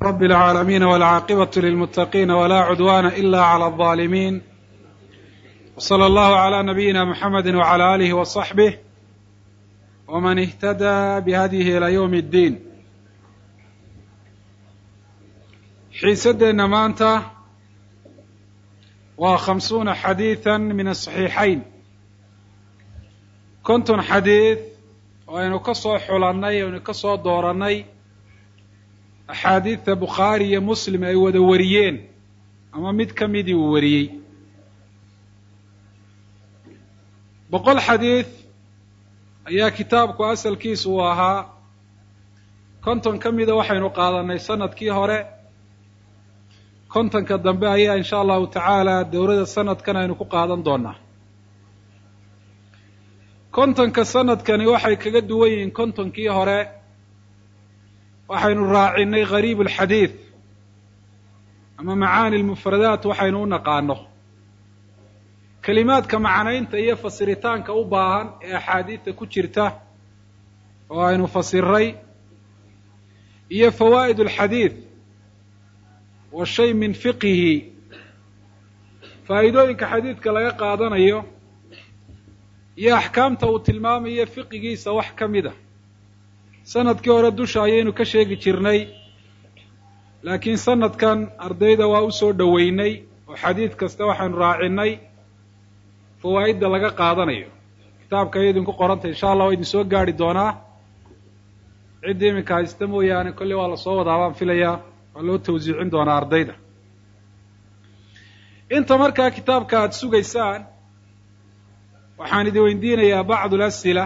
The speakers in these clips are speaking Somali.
رب العالمين والعاقبة للمتقين ولا عدوان إلا على الظالمين وصلى الله على نبينا محمد وعلى آله وصحبه ومن اهتدى بهديه إلى يوم الدين xiisadeenna maanta waa khamsuuna xadiiثa min asaxiixayn konton xadiid oo aynu ka soo xulannay aynu ka soo doorannay axaadiidta bukhaari iyo muslim ay wada wariyeen ama mid ka midii uu wariyey boqol xadiid ayaa kitaabku asalkiisu uu ahaa konton ka mida waxaynu qaadannay sanadkii hore kontonka dambe ayaa insha allahu tacaala dowladda sanadkan aynu ku qaadan doonaa kontonka sanadkani waxay kaga duwan yihiin kontonkii hore waxaynu raacinay gariib alxadiid ama macaani lmufradaat waxaynu u naqaano kelimaadka macnaynta iyo fasiritaanka u baahan ee axaadiidta ku jirta oo aynu fasiray iyo fawaa'id alxadiid wa shay min fiqihi faa'iidooyinka xadiidka laga qaadanayo iyo axkaamta uu tilmaamayo fiqigiisa wax ka mid a sanadkii hore dusha ayaynu ka sheegi jirnay laakiin sanadkan ardayda waa u soo dhoweynay oo xadiid kasta waxaanu raacinay fawaa'idda laga qaadanayo kitaabka ay idinku qorantay insha allah waa idin soo gaari doonaa ciddii iminka haysta mooyaane kolley waa lasoo wadaa baan filayaa waa loo tawsiicin doonaa ardayda inta markaa kitaabka aada sugaysaan waxaan idin weydiinayaa bacdu las'ila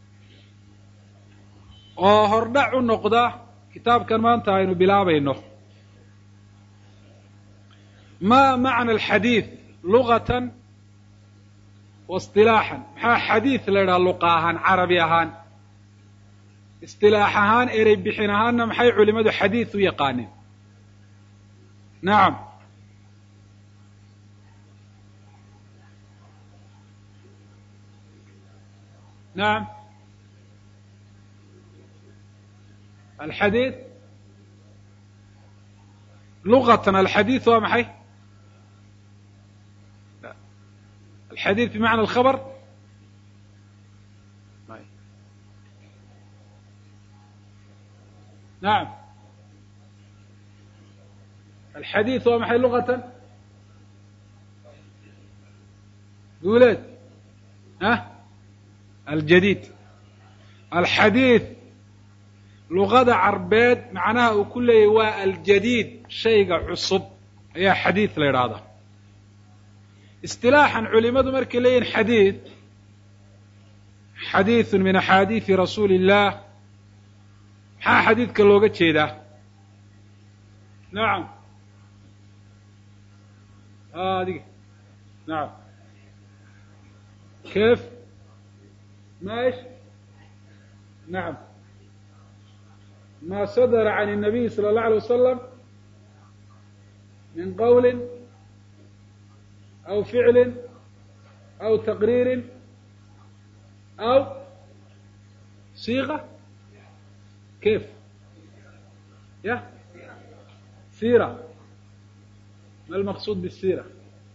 oo hordhac u noqda kitaabkan maanta aynu bilaabayno ma macna alxadiid lugatan wa istilaaxan maxaa xadiid la idhaha luqa ahaan carabi ahaan istilaax ahaan erey bixin ahaanna maxay culimadu xadiid u yaqaaneen nacam nacam alxadiid lugatan alxadiid waa maxay alxadiid bimacna alkhabr nacam alxadiid waa maxay lugatan guuleed ah aljadiid alxadiid luqada carbeed macnaha uu ku leeyahy waa aljadiid shayga cusub ayaa xadiid la idhaahdaa istilaaxan culimadu markay leeyihin xadiid xadiiثu min axaadiiثi rasuuli الlah maxaa xadiidka looga jeedaa nacam adiga nacam kef maش nacam ma sadra can الnabiy salى الlaه alيه wasalam min qowli aw ficli aw taqriiri aw siiqa kef ya sira ma almaqsuud bالsira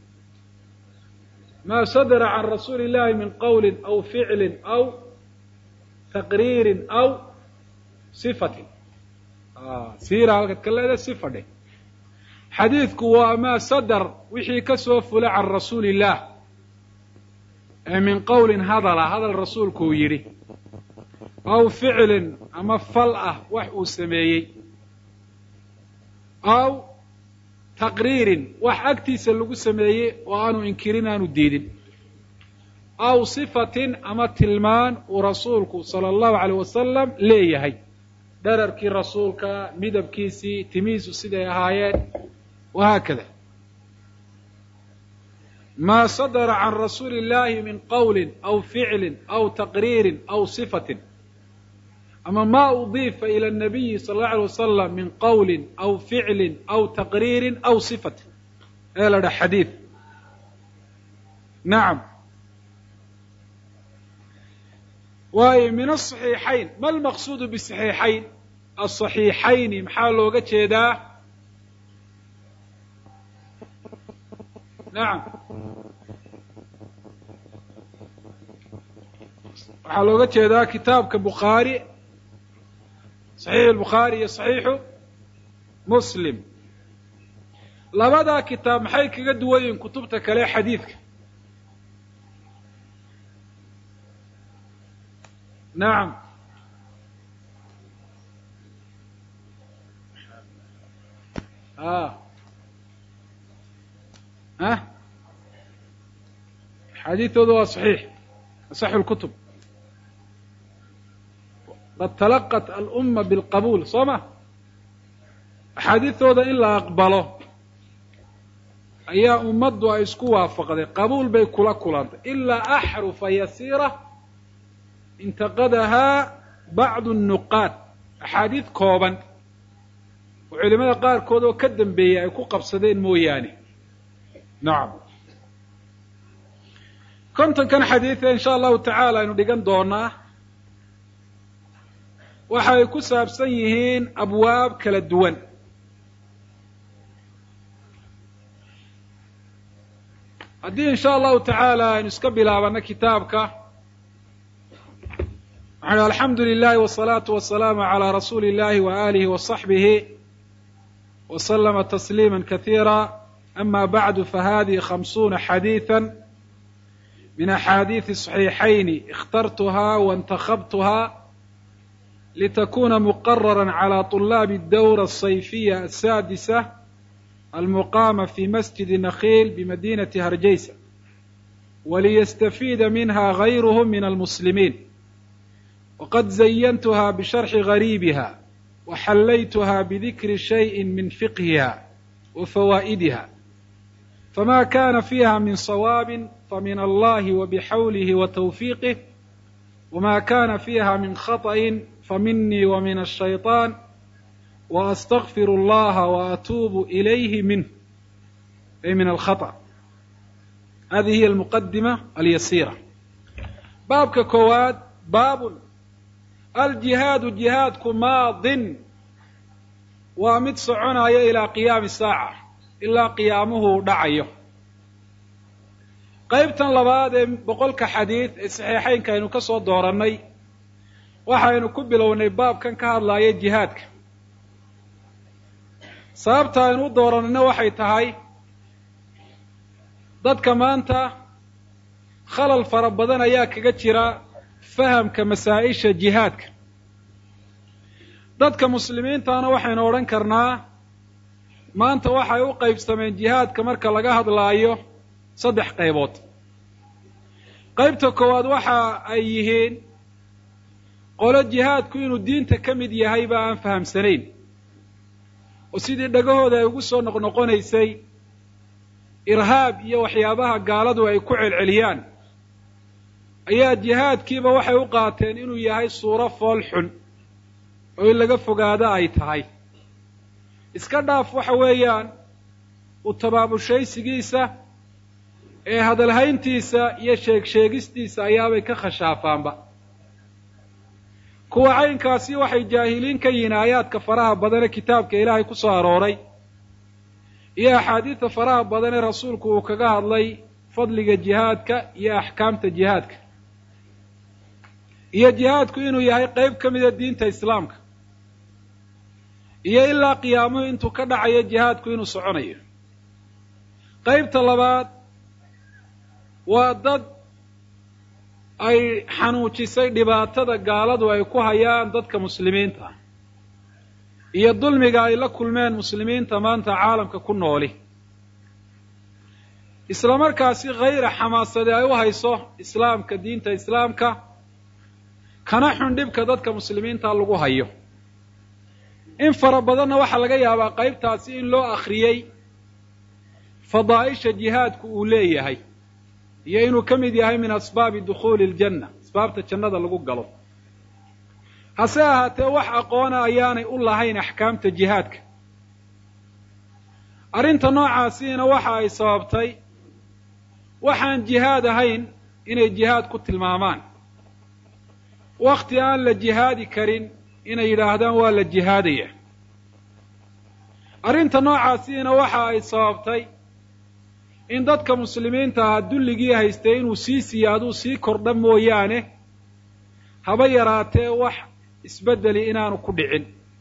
ma sadra can rasuuli اllahi min qowli aw ficli aw taqriiri aw sifatin sira halkaad ka leedahay sifa dheh xadiidku waa maa sadar wixii ka soo fula can rasuuli illah ee min qowlin hadala hadal rasuulku uu yidhi aw ficlin ama fal ah wax uu sameeyey aw taqriirin wax agtiisa lagu sameeyey oo aanu inkirin aanu diidin aw sifatin ama tilmaan uu rasuulku sala allahu alayh wasalam leeyahay dherarkii rasuulka midabkiisii timihiisu siday ahaayeen wahaakada ma sadra can rasuuli اllahi min qowli aw ficli aw taqriiri aw sifatin ama ma udiifa ilى الnabiyi sala اllahu alay wasalam min qowli aw ficli aw taqriiri aw sifatin ee la dha xadiid nacam waayo min aلصaxiixayn ma lmaqsuudu bصaxiixayn aلصaxiixayni maxaa looga jeedaa nacam waxaa looga jeedaa kitaabka bukhaari saxiixu lbukhaari iyo saxiixu muslim labadaa kitaab maxay kaga duwan yihiin kutubta kale xadiidka nacam a ah xadiidtooda waa saxiix asaxu lkutub qad talaqat alumma bilqabuul soo ma axaadiidtooda in la aqbalo ayaa ummaddu ay isku waafaqday qabuul bay kula kulantay ilaa axrufa yasiira intaqadahaa bacdu nnuqaad axaadiid kooban oo culimada qaarkood oo ka dambeeyey ay ku qabsadeen mooyaane nacam kontonkan xadiida insha allahu tacaala aynu dhigan doonaa waxa ay ku saabsan yihiin abwaab kala duwan haddii insha allahu tacaala aynu iska bilaabano kitaabka waxanu alxamdu lilahi wsalaatu wasalaamu calaa rasuuli illahi wa alihi wa saxbihi wa slama tasliima kasiira ama bacdu fahadihi khamsuuna xadiida min axaadiidi صaxiixayni اkhtartuha waاntakhabtuha litakuna muqarara calى طulaabi اdawra الصayfiya aلsaadisa almuqama fi masjidi nakhiil bimadinati harjaysa waliyastafiida minha gayruhm min almuslimiin waqad zayantuha bisharxi gariibiha waxallaytuha bidikri shayءi min fiqhiha wa fawaa'idiha fama kana fiha min صawaabi famin allahi wabixawlihi wa tawfiiqih wma kana fiha min khaطأi faminii wa min الshayطaan وأstغfir اllaha وأtuubu إilayhi minh ay min alkhaطأ hadihi hiy almuqadima alyasiira baabka koowaad baabun aljihaadu jihaadku maadin waa mid soconaya ilaa qiyaami saaca ilaa qiyaamuhu dhacayo qaybtan labaad ee boqolka xadiid ee saxiixeynka aynu ka soo doorannay waxaynu ku bilownay baabkan ka hadlaya jihaadka sababta aynu u dooranayna waxay tahay dadka maanta khalal fara badan ayaa kaga jira fahamka masaa-isha jihaadka dadka muslimiintana waxaynu odhan karnaa maanta waxay u qaybsameen jihaadka marka laga hadlaayo saddex qaybood qaybta koowaad waxa ay yihiin qolo jihaadku inuu diinta ka mid yahay ba aan fahamsanayn oo sidii dhagahooda ay ugu soo noqnoqonaysay irhaab iyo waxyaabaha gaaladu ay ku celceliyaan ayaa jihaadkiiba waxay u qaateen inuu yahay suuro fool xun oo in laga fogaado ay tahay iska dhaaf waxa weeyaan u tabaabushaysigiisa ee hadalhayntiisa iyo sheeg sheegistiisa ayaabay ka khashaafaanba kuwa caynkaasi waxay jaahiliin ka yihiin aayaadka faraha badane kitaabka ilaahay ku soo arooray iyo axaadiidta faraha badan ee rasuulku uu kaga hadlay fadliga jihaadka iyo axkaamta jihaadka iyo jihaadku inuu yahay qayb ka mida diinta islaamka iyo ilaa qiyaamuhu intuu ka dhacayo jihaadku inuu soconayo qaybta labaad waa dad ay xanuujisay dhibaatada gaaladu ay ku hayaan dadka muslimiinta ah iyo dulmiga ay la kulmeen muslimiinta maanta caalamka ku nooli isla markaasi khayra xamaasade ay u hayso islaamka diinta islaamka kana xun dhibka dadka muslimiinta lagu hayo in fara badanna waxaa laga yaabaa qaybtaasi in loo akhriyey fadaa'isha jihaadku uu leeyahay iyo inuu ka mid yahay min asbaabi dukhuuli aljanna asbaabta jannada lagu galo hase ahaatee wax aqoona ayaanay u lahayn axkaamta jihaadka arrinta noocaasiina waxa ay sababtay waxaan jihaad ahayn inay jihaad ku tilmaamaan wakti aan la jihaadi karin inay yidhaahdaan waa la jihaadaya arrinta noocaasiina waxa ay sababtay in dadka muslimiinta ahaa dulligii haystay inuu sii siyaaduu sii kordha mooyaane haba yaraatee wax isbeddeli inaanu ku dhicin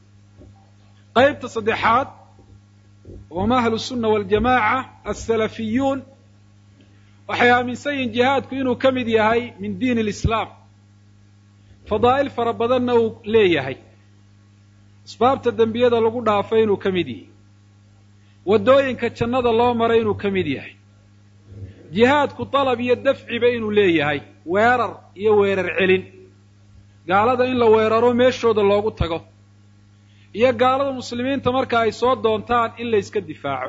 qaybta saddexaad wama ahlu sunna waljamaaca alsalafiyuun waxay aaminsan yihiin jihaadku inuu ka mid yahay min diin alislaam fadaa'il fara badanna uu leeyahay asbaabta dembiyada lagu dhaafay inuu ka mid yahay waddooyinka jannada loo maray inuu ka mid yahay jihaadku dalab iyo dafciba inuu leeyahay weerar iyo weerar celin gaalada in la weeraro meeshooda loogu tago iyo gaalada muslimiinta marka ay soo doontaan in la yska difaaco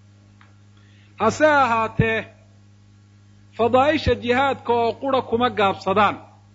hase ahaatee fadaa'isha jihaadka oo qura kuma gaabsadaan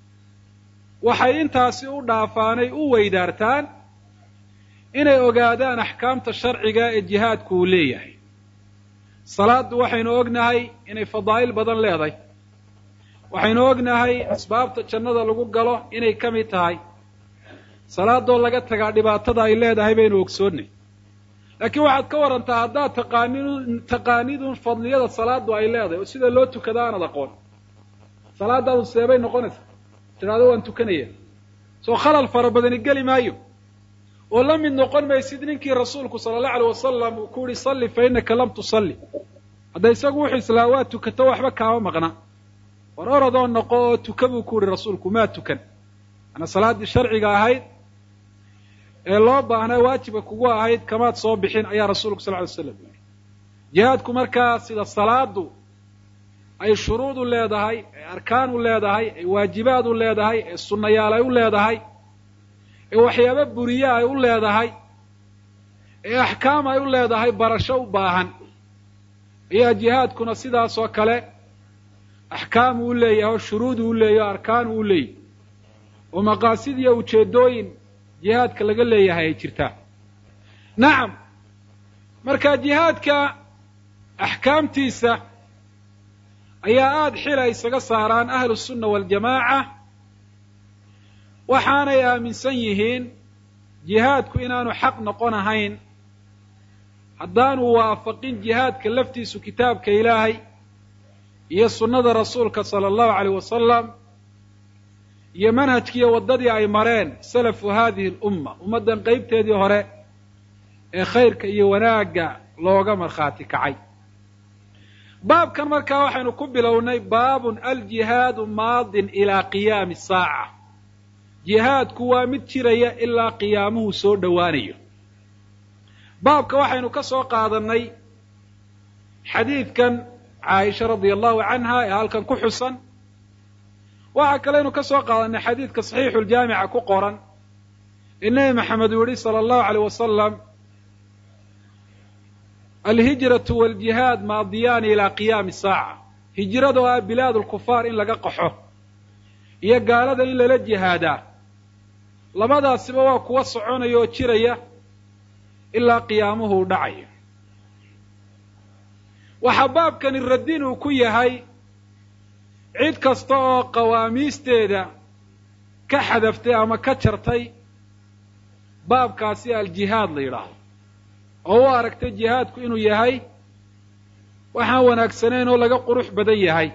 waxay intaasi u dhaafaanay u weydaartaan inay ogaadaan axkaamta sharciga ee jihaadku uu leeyahay salaaddu waxaynu ognahay inay fadaa'il badan leedahay waxaynu ognahay asbaabta jannada lagu galo inay ka mid tahay salaadoo laga tagaa dhibaatada ay leedahay baynu ogsoonnay laakiin waxaad ka warantaa haddaad taqaanid taqaanidun fadliyada salaadu ay leedahay oo sida loo tukada aanad aqoon salaadaadu seebay noqonaysaa tidhahdo waan tukanaya soo khalal fara badani geli maayo oo la mid noqon maysid ninkii rasuulku sala allahu alay wasalam uu ku yihi salli fa innaka lam tusalli hadda isagu wuxuu islaa waa tukato waxba kaama maqna war orodoo noqo oo tuka buu ku yihi rasuulku maa tukan maanaa salaaddii sharciga ahayd ee loo baahnaa waajiba kugu ahayd kamaad soo bixin ayaa rasuulku sal ly slam yidhi jihaadku markaa sida salaadu ay shuruud u leedahay ee arkaan u leedahay ee waajibaad u leedahay ee sunnayaal ay u leedahay ee waxyaaba buriye ay u leedahay ee axkaam ay u leedahay barasho u baahan ayaa jihaadkuna sidaas oo kale axkaam uu leeyahay oo shuruud uu leeyahy o arkaan uu leeyahy oo maqaasid iyo ujeeddooyin jihaadka laga leeyahay ay jirtaa nacam marka jihaadka axkaamtiisa ayaa aada xila isaga saaraan ahlu sunna waljamaaca waxaanay aaminsan yihiin jihaadku inaanu xaq noqon ahayn haddaanu waafaqin jihaadka laftiisu kitaabka ilaahay iyo sunnada rasuulka sala allahu alayh wasalam iyo manhajkiiyo waddadii ay mareen salafu hadihi alumma ummaddan qeybteedii hore ee khayrka iyo wanaagga looga markhaati kacay baabkan markaa waxaynu ku bilownay baabun aljihaadu maadin ilaa qiyaami saaca jihaadku waa mid jiraya ilaa qiyaamuhu soo dhowaanayo baabka waxaynu ka soo qaadannay xadiidkan caaisha radia allahu canha ee halkan ku xusan waxaa kaleynu ka soo qaadanay xadiidka saxiixuljaamica ku qoran ee nebi maxamed uu yihi sala allahu aleyh wasalam alhijratu waljihaad maadiyaani ilaa qiyaami saaca hijrada oo ah bilaad lkufaar in laga qaxo iyo gaalada in lala jihaadaa labadaasiba waa kuwa soconaya oo jiraya ilaa qiyaamuhu u dhacayo waxaa baabkani radin uu ku yahay cid kasta oo qawaamiisteeda ka xadaftay ama ka jartay baabkaasi aljihaad la yidhaahdo oo u aragtay jihaadku inuu yahay waxaan wanaagsanayn oo laga qurux badan yahay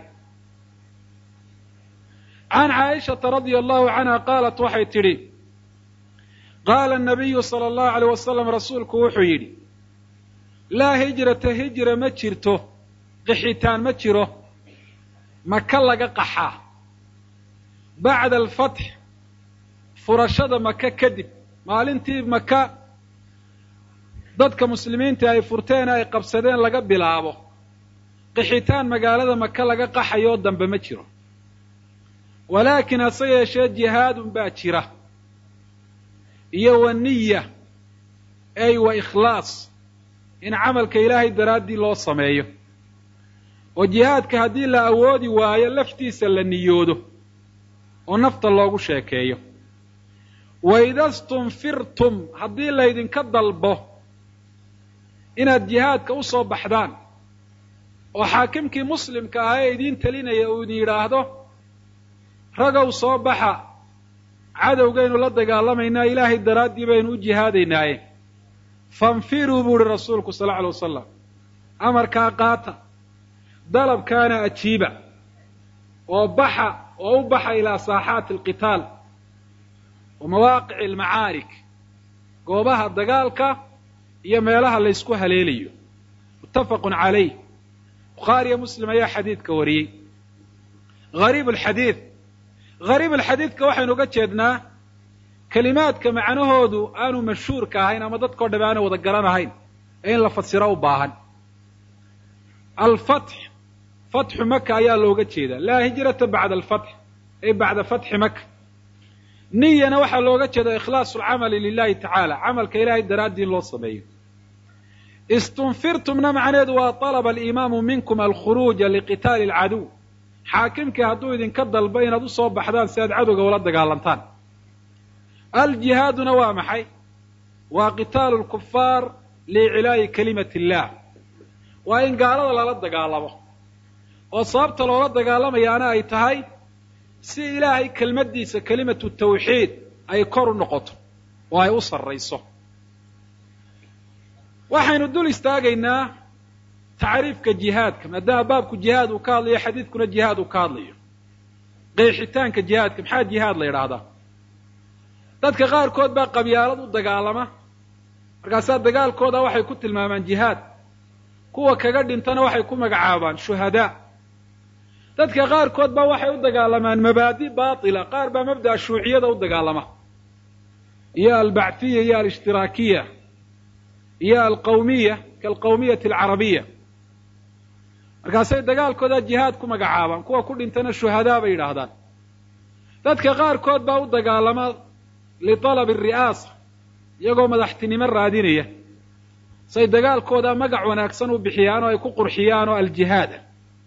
can caaishata radia allahu canha qaalat waxay tidhi qaala anabiyu sala allahu alayh wasalam rasuulku wuxuu yidhi laa hijrata hijra ma jirto qixitaan ma jiro maka laga qaxaa bacda alfatx furashada maka kadib maalintii maka dadka muslimiinta ay furteen ay qabsadeen laga bilaabo qixitaan magaalada maka laga qaxayoo dambe ma jiro walaakin hase yeeshee jihaadun baa jira iyo wa niya ey wa ikhlaas in camalka ilaahay daraaddii loo sameeyo oo jihaadka haddii la awoodi waayo laftiisa la niyoodo oo nafta loogu sheekeeyo wa ida stunfirtum haddii laydinka dalbo inaad jihaadka u soo baxdaan oo xaakimkii muslimka ahaa ee idiin telinaya uu idin yidhaahdo ragow soo baxa cadowgaynu la dagaalamaynaa ilaahay daraaddii baynu u jihaadaynaaye fanfiruu buu uhi rasuulku sal lla alay wasalam amarkaa qaata dalabkaana ajiiba oo baxa oo u baxa ilaa saaxaati alqitaal wa mawaaqici almacaarik goobaha dagaalka iyo meelaha la ysku haleelayo muttafaqun calayh bukhaariyo muslim ayaa xadiidka wariyey hariib alxadiid hariib alxadiidka waxaynu uga jeednaa kelimaadka macnahoodu aanu mashhuurka ahayn ama dadkao dham aanu wada garanahayn ee in la fasiro u baahan alfatx fatxu maka ayaa looga jeedaa laa hijrata bacda alfatx ay bacda fatxi maka niyana waxaa looga jeeda ikhlaasu alcamali lilahi tacaala camalka ilahay daraaddii in loo sameeyo istunfirtumna macnaheedu waa طalaba alimaamu minkum alkhuruuja liqitaali alcaduw xaakimkii hadduu idinka dalbo inaad u soo baxdaan si aad cadowga ula dagaalantaan aljihaaduna waa maxay waa qitaalu lkufaar liiclaa'i kalimati illah waa in gaalada lala dagaalamo oo sababta loola dagaalamayaana ay tahay si ilaahay kelmaddiisa kelimatu tawxiid ay kor u noqoto oo ay u sarrayso waxaynu dul istaagaynaa tacriifka jihaadka maadaama baabku jihaad uu ka hadlayo xadiidkuna jihaad uu ka hadlayo qeexitaanka jihaadka maxaa jihaad la yidhaahdaa dadka qaarkood baa qabyaalad u dagaalama markaasaa dagaalkooda waxay ku tilmaamaan jihaad kuwa kaga dhintana waxay ku magacaabaan shuhadaa dadka qaarkood baa waxay u dagaalamaan mabaadi baatila qaar baa mabda'a shuuciyada u dagaalama iyo albacthiya iyo alishtiraakiya iyo alqawmiya kaalqawmiyati alcarabiya markaasay dagaalkooda jihaad ku magacaabaan kuwa ku dhintana shuhadaa bay yidhaahdaan dadka qaarkood baa u dagaalama liطalabi ari'aasa iyagoo madaxtinimo raadinaya say dagaalkooda magac wanaagsan u bixiyaan oo ay ku qurxiyaan oo aljihaada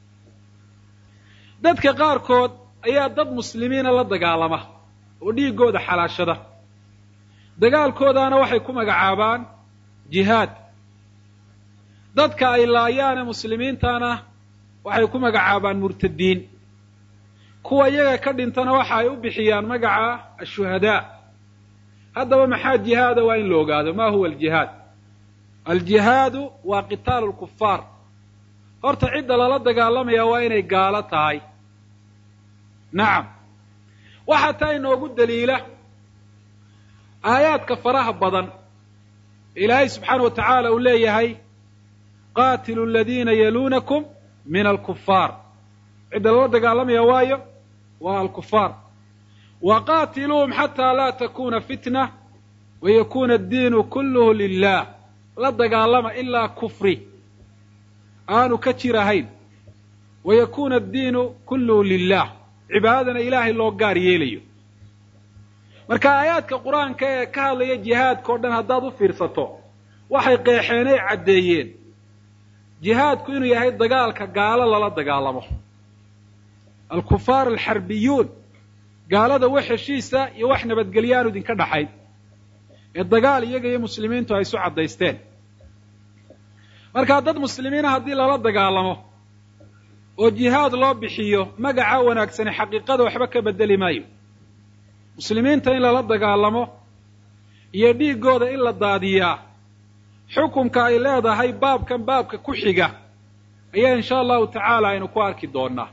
dadka qaarkood ayaa dad muslimiina la dagaalama oo dhiiggooda xalaashada dagaalkoodaana waxay ku magacaabaan jihaad dadka ay laayaane muslimiintana waxay ku magacaabaan murtadiin kuwa iyaga ka dhintana waxa ay u bixiyaan magaca ashuhadaa haddaba maxaa jihaada waa in la ogaado ma huwa aljihaad aljihaadu waa qitaalu lkufaar horta cidda lala dagaalamaya waa inay gaalo tahay nacam waxaa taa inoogu daliila aayaadka faraha badan ilaahay subxaana wa tacaala uu leeyahay qaatilu aladiina yaluunakum min alkufaar cidda lala dagaalamaya waayo waa alkufaar wa qaatiluuhum xataa laa takuna fitna wa yakuna addiinu kulluhu lilah la dagaalama ilaa kufri aanu ka jir ahayn wa yakuna addiinu kulluhu lilah cibaadadana ilaahay loo gaar yeelayo marka aayaadka qur-aanka ee ka hadlaya jihaadka o dhan haddaad u fiirsato waxay qeexeenay caddeeyeen jihaadku inuu yahay dagaalka gaalo lala dagaalamo alkufaar alxarbiyuun gaalada wax heshiisa iyo wax nabadgelyaanu idinka dhaxayn ee dagaal iyaga iyo muslimiintu ay isu caddaysteen markaa dad muslimiina haddii lala dagaalamo oo jihaad loo bixiyo magaca wanaagsani xaqiiqada waxba ka beddeli maayo muslimiinta in lala dagaalamo iyo dhiiggooda in la daadiyaa xukunka ay leedahay baabkan baabka ku xiga ayaa insha allahu tacaala aynu ku arki doonaa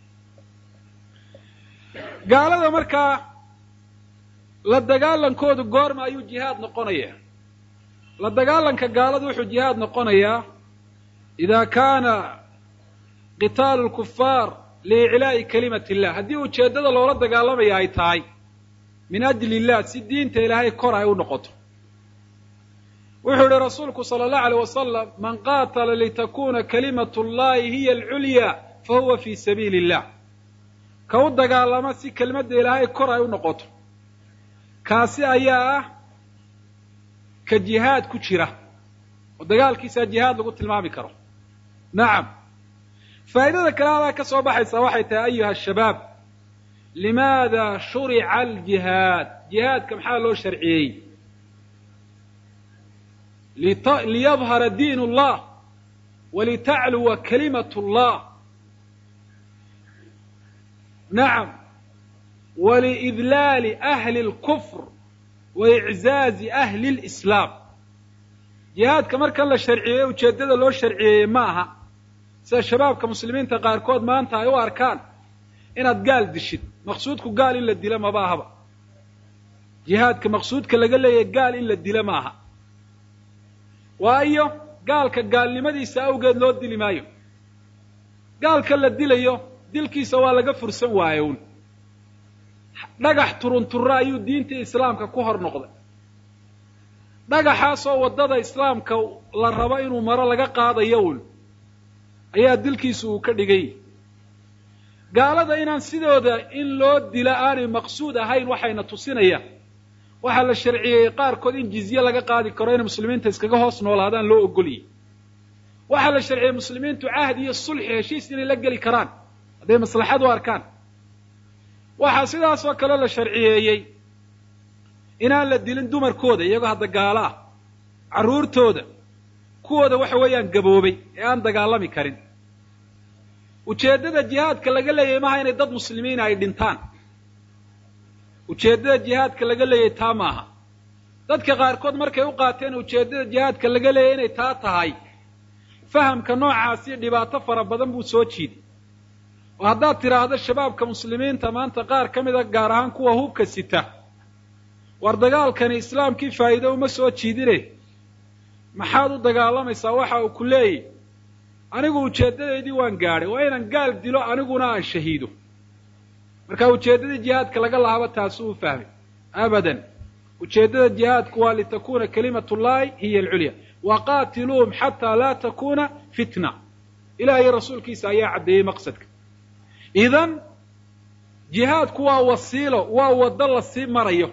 gaalada markaa la dagaalankoodu goorma ayuu jihaad noqonayaa la dagaalanka gaaladu wuxuu jihaad noqonayaa idaa kaana qitaalu lkufaar liiclaa'i kalimati illah haddii ujeeddada loola dagaalamaya ay tahay min ajli illah si diinta ilaahay kor ay u noqoto wuxuu yihi rasuulku sala allahu aleyh wasalam man qaatala litakuna kalimatu llahi hiya alculya fa huwa fi sabiili illah ka u dagaalama si kelmadda ilaahay kor ay u noqoto kaasi ayaa ah ka jihaad ku jira oo dagaalkiisaa jihaad lagu tilmaami karo nacam faa'idada kale adaa ka soo baxaysa waxay tahay ayuha shabaab limaada shurica aljihaad jihaadka maxaa loo sharciyey liyadhara diin اllah walitacluwa kalimat اllah nacam waliidlaali ahli اlkufr wa iczaazi ahli اlislaam jihaadka markan la sharciyeeye ujeeddada loo sharciyeeyey ma aha sida shabaabka muslimiinta qaarkood maanta ay u arkaan inaad gaal dishid maqsuudku gaal in la dilo maba ahaba jihaadka maqsuudka laga leeyahay gaal in la dilo ma aha waayo gaalka gaalnimadiisa awgeed loo dili maayo gaalka la dilayo dilkiisa waa laga fursan waaye un dhagax turunturre ayuu diinta islaamka ku hor noqday dhagaxaasoo waddada islaamka la rabo inuu maro laga qaadayo un ayaa dilkiisu uu ka dhigay gaalada inaan sidooda in loo dila aanay maqsuud ahayn waxayna tusinayaan waxaa la sharciyeeyey qaarkood in jizye laga qaadi karo inay muslimiinta iskaga hoos noolaadaan loo ogolyay waxaa la sharciyey muslimiintu cahd iyo sulxi heshiis inay la geli karaan hadday maslaxad u arkaan waxaa sidaas oo kale la sharciyeeyey inaan la dilin dumarkooda iyagoo hadda gaalo ah carruurtooda kuwooda waxa weeyaan gaboobay ee aan dagaalami karin ujeeddada jihaadka laga leeyahay maaha inay dad muslimiina ay dhintaan ujeeddada jihaadka laga leeyahay taa maaha dadka qaarkood markay u qaateen ujeeddada jihaadka laga leeyahay inay taa tahay fahamka noocaasi dhibaato fara badan buu soo jiiday oo haddaad tidhaahdo shabaabka muslimiinta maanta qaar ka mida gaar ahaan kuwa hubka sita war dagaalkani islaamkii faa'iido uma soo jiidine maxaad u dagaalamaysaa waxa uu ku leeyahy anigu ujeeddadaydii waan gaadhay waa inaan gaal dilo aniguna aan shahiido marka ujeeddadii jihaadka laga lahaaba taasuu u fahmay abadan ujeeddada jihaadku waa litakuna kalimatullahi hiya alculya waqaatiluuhum xataa laa takuna fitna ilaah iyo rasuulkiisa ayaa caddeeyey maqsadka idan jihaadku waa wasiilo waa waddo la sii marayo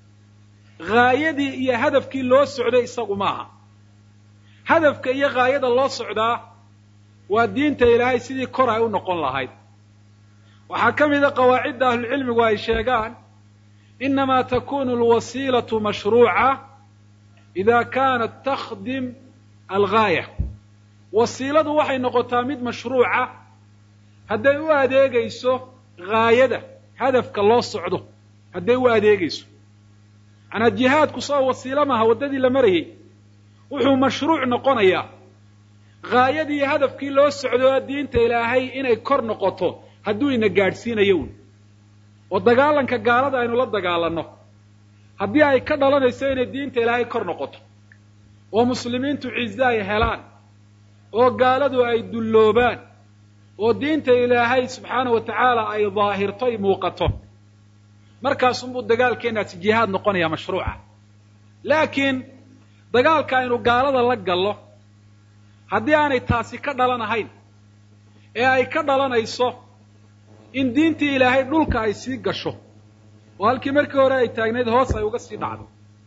haayadii iyo hadafkii loo socday isagu maaha hadafka iyo haayada loo socdaa waa diinta ilaahay sidii kor ay u noqon lahayd waxaa ka mida qawaacidda ahlucilmigu ay sheegaan inamaa takunu alwasiilatu mashruuca ida kaanat takhdim algaaya wasiiladu waxay noqotaa mid mashruuca hadday u adeegayso haayada hadafka loo socdo hadday u adeegayso macnaa jihaadku soo wasiilo maaha waddadii la marayay wuxuu mashruuc noqonayaa haayadii iyo hadafkii loo socdo diinta ilaahay inay kor noqoto hadduu ina gaadhsiinayo un oo dagaalanka gaalada aynu la dagaalanno haddii ay ka dhalanayso inay diinta ilaahay kor noqoto oo muslimiintu cize ay helaan oo gaaladu ay dulloobaan oo diinta ilaahay subxaana wa tacaala ay daahirto ay muuqato markaasunbuu dagaalkeenaasi jihaad noqonaya mashruuca laakiin dagaalka aynu gaalada la gallo haddii aanay taasi ka dhalanahayn ee ay ka dhalanayso in diintii ilaahay dhulka ay sii gasho oo halkii markii hore ay taagnayd hoos ay uga sii dhacdo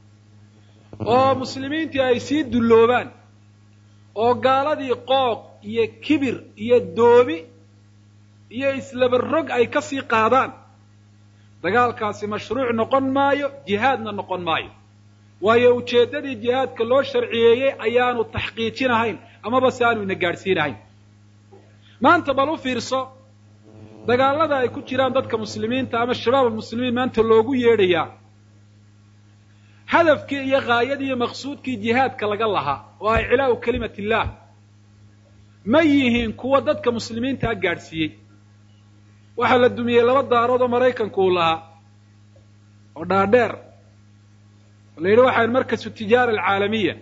oo muslimiintii ay sii dulloobaan oo gaaladii qooq iyo kibir iyo doobi iyo islabarog ay ka sii qaadaan dagaalkaasi mashruuc noqon maayo jihaadna noqon maayo waayo ujeeddadii jihaadka loo sharciyeeyey ayaanu taxqiijinahayn amaba se aanu ina gaadhsiinahayn maanta bal u fiirso dagaalada ay ku jiraan dadka muslimiinta ama shabaab almuslimiin maanta loogu yeedhayaa hadafkii iyo haayadii iyo maqsuudkii jihaadka laga lahaa oo ah iclaa'u kelimat illaah ma yihiin kuwa dadka muslimiintaa gaadhsiiyey waxaa la dumiyey laba daarood oo maraykanku uu lahaa oo dhaadheer oo la yidhi waxaan markasu tijaara alcaalamiya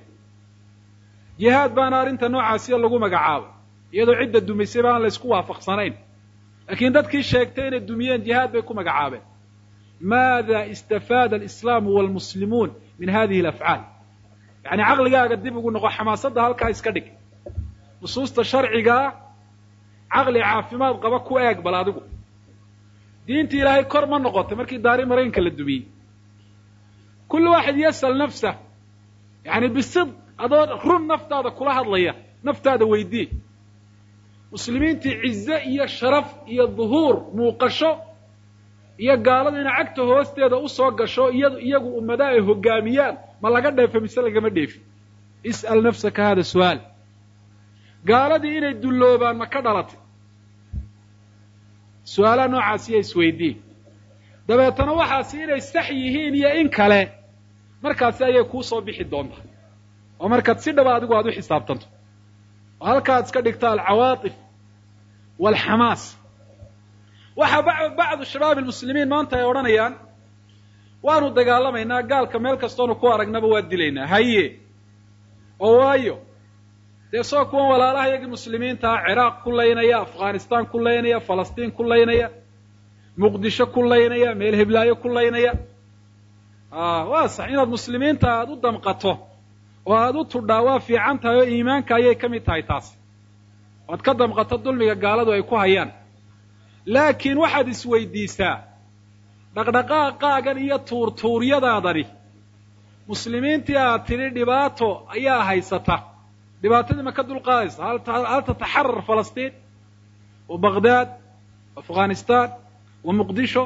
jihaad baana arrinta noocaasiya lagu magacaabo iyadoo cidda dumisay ba aan la ysku waafaqsanayn laakiin dadkii sheegtay inay dumiyeen jihaad bay ku magacaabeen maada istafaada alislaamu walmuslimuun min hadihi alafcaal yacni caqligaaga dib ugu noqo xamaasadda halkaa iska dhig nusuusta sharcigaa caqli caafimaad qaba ku eeg bal adigu diinta ilaahay kor ma noqotay markii daari maraykanka la dumiyey kullu waaxid yas'al nafsah yacni bisidq adoo run naftaada kula hadlaya naftaada weydii muslimiintii cize iyo sharaf iyo duhuur muuqasho iyo gaalada ina cagta hoosteeda usoo gasho iya iyagu ummadaha ay hoggaamiyaan ma laga dheefe mise lagama dheefin is'al nafsaka hada su'aal gaaladii inay dulloobaan ma ka dhalatay su-aalaha noocaasiya isweydiin dabeetana waxaasi inay sax yihiin iyo in kale markaasi ayay kuu soo bixi doontaa oo markaad si dhaba adigu aad u xisaabtanto oo halkaad iska dhigta alcawaatif waalxamaas waxaa bacdu shabaab almuslimiin maanta ay odhanayaan waanu dagaalamaynaa gaalka meel kastoonu ku aragnaba waa dilaynaa haye oo waayo dee soo kuwan walaalaha iyagii muslimiinta ah ciraaq ku laynaya afghanistaan ku laynaya falastiin ku laynaya muqdisho ku laynaya meel heblaayo ku laynaya waa sax inaad muslimiinta aada u damqato oo aada u tudhaa waa fiican tahay oo iimaanka ayay ka mid tahay taas oad ka damqato dulmiga gaaladu ay ku hayaan laakiin waxaad isweydiisaa dhaqdhaqaaqaagan iyo tuurtuuryadaadani muslimiintii aad tidhi dhibaato ayaa haysata dhibaatadii ma ka dulqaadaysa hal tataxarar falastiin wa baghdad afghanistan wa muqdisho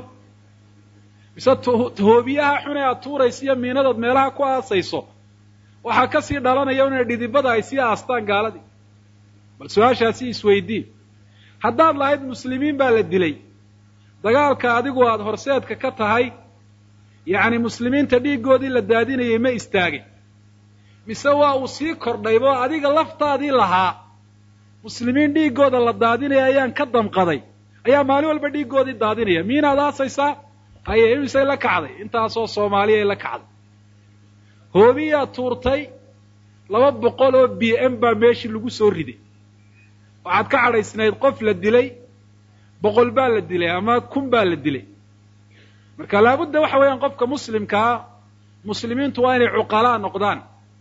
mise hoobiyaha xun ee aad tuuraysa iyo miinadood meelaha ku aasayso waxaa ka sii dhalanaya inay dhidibada ay sii aastaan gaaladii bal su-aashaasi isweydii haddaad lahayd muslimiin baa la dilay dagaalka adigu aada horseedka ka tahay yacni muslimiinta dhiiggoodii la daadinayay ma istaagin mise waa uu sii kordhaybo adiga laftaadii lahaa muslimiin dhiiggooda la daadinaya ayaan ka damqaday ayaa maalin walba dhiiggoodii daadinaya miinaad aasaysaa haye imisay la kacday intaasoo soomaaliya ay la kacday hoobiyaa tuurtay laba boqol oo b m baa meeshii lagu soo riday waxaad ka cadhaysnayd qof la dilay boqol baa la dilay ama kun baa la dilay marka laabudda waxa weeyaan qofka muslimkaa muslimiintu waa inay cuqalaa noqdaan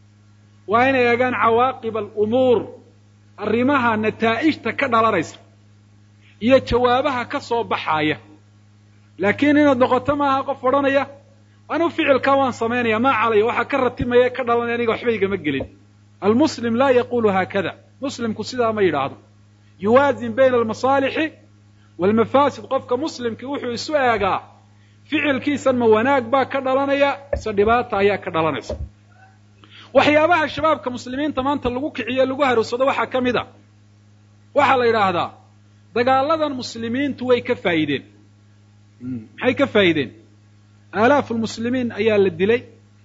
waa inay eegaan cawaaqib alumuur arrimaha nataa'ijta ka dhalanaysa iyo jawaabaha ka soo baxaaya laakiin inaad noqoto maaha qof odhanaya anu ficilkaa waan samaynaya maa calaya waxaa ka ratimaya ka dhalanaya aniga waxba igama gelin almuslim laa yaqulu haakada muslimku sidaa ma yidhaahdo yuwaazin bayna almasaalixi waalmafaasid qofka muslimkii wuxuu isu eegaa ficilkiisan ma wanaag baa ka dhalanaya mise dhibaata ayaa ka dhalanaysa waxyaabaha shabaabka muslimiinta maanta lagu kiciyo lagu haruursado waxaa ka mid a waxaa la yidhaahdaa dagaaladan muslimiintu way ka faa'ideen maxay ka faa'ideen aalaafu lmuslimiin ayaa la dilay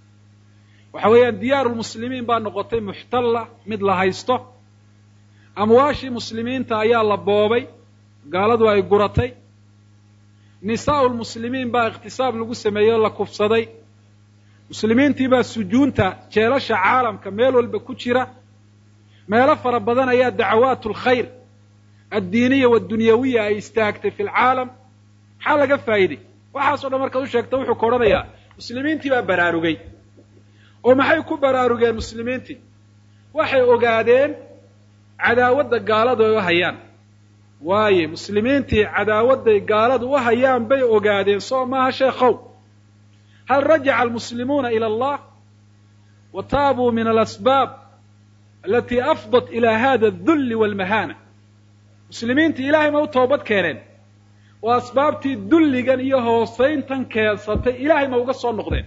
waxa weeyaan diyaaru lmuslimiin baa noqotay muxtalla mid la haysto amwaashii muslimiinta ayaa la boobay gaaladu ay guratay nisaa'u lmuslimiin baa ikhtisaab lagu sameeyey oo la kufsaday muslimiintii baa sujuunta jeelasha caalamka meel walba ku jira meelo fara badan ayaa dacawaat alkhayr addiiniya waddunyawiya ay istaagtay fi lcaalam maxaa laga faa'iiday waxaasoo dhan markaad u sheegta wuxuu ka odhanayaa muslimiintii baa baraarugay oo maxay ku baraarugeen muslimiintii waxay ogaadeen cadaawadda gaaladu ay u hayaan waaye muslimiintii cadaawadday gaaladu u hayaan bay ogaadeen soo maaha sheekhow hal rajaca almuslimuuna ila allah wa taabuu min alasbaab alatii afdat ila hada adulli walmahana muslimiintii ilaahay ma u toobad keeneen oo asbaabtii dulligan iyo hoosayntan keensatay ilaahay ma uga soo noqdeen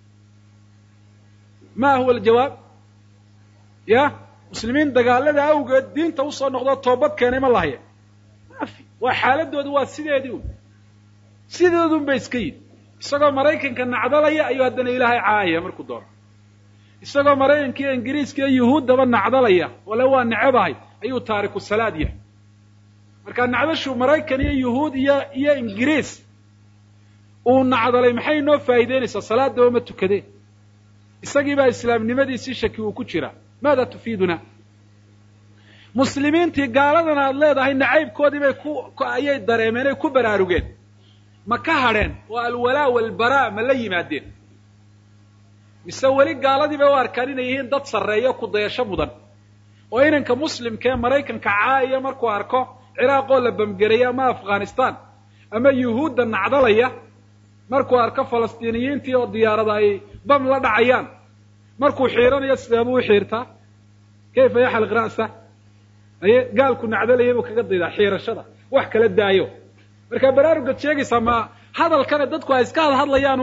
ma huwa aljawaab ya muslimiin dagaalada awgeed diinta usoo noqdoo toobad keenay ma lahaya maafi waa xaaladoodu waa sideedii un sideedun ba iska yidhi isagoo maraykanka nacdalaya ayuu haddana ilaahay caayaya markuu doono isagoo maraykanka iyo ingiriiska iyo yuhuuddaba nacdalaya wale waa necebahay ayuu taariku salaad yahay marka nacdashu maraykan iyo yuhuud iyo iyo ingiriis uu nacdalay maxay noo faa'iideynaysaa salaadaba ma tukadeen isagii baa islaamnimadiisii shaki uu ku jiraa maada tufiiduna muslimiintii gaaladan aad leedahay nacaybkoodii bay ku ayay dareemeen ay ku baraarugeen ma ka hadheen oo alwalaa walbaraa ma la yimaadeen mise weli gaaladii bay u arkaan inay yihiin dad sarreeyo ku dayasho mudan oo inanka muslimka ee maraykanka caaya markuu arko ciraaq oo la bamgeraya ama afghanistan ama yuhuudda nacdalaya markuu arko falastiiniyiintii oo diyaarada ay bam la dhacayaan markuu xiiranayo sideebuu u xiirtaa kayfa yaxliq ra'sa aye gaalku nacdalaya buu kaga daydaa xiirashada wax kala daayo markaa baraarugad sheegaysaa ma hadalkane dadku ay iska hadhadlayaan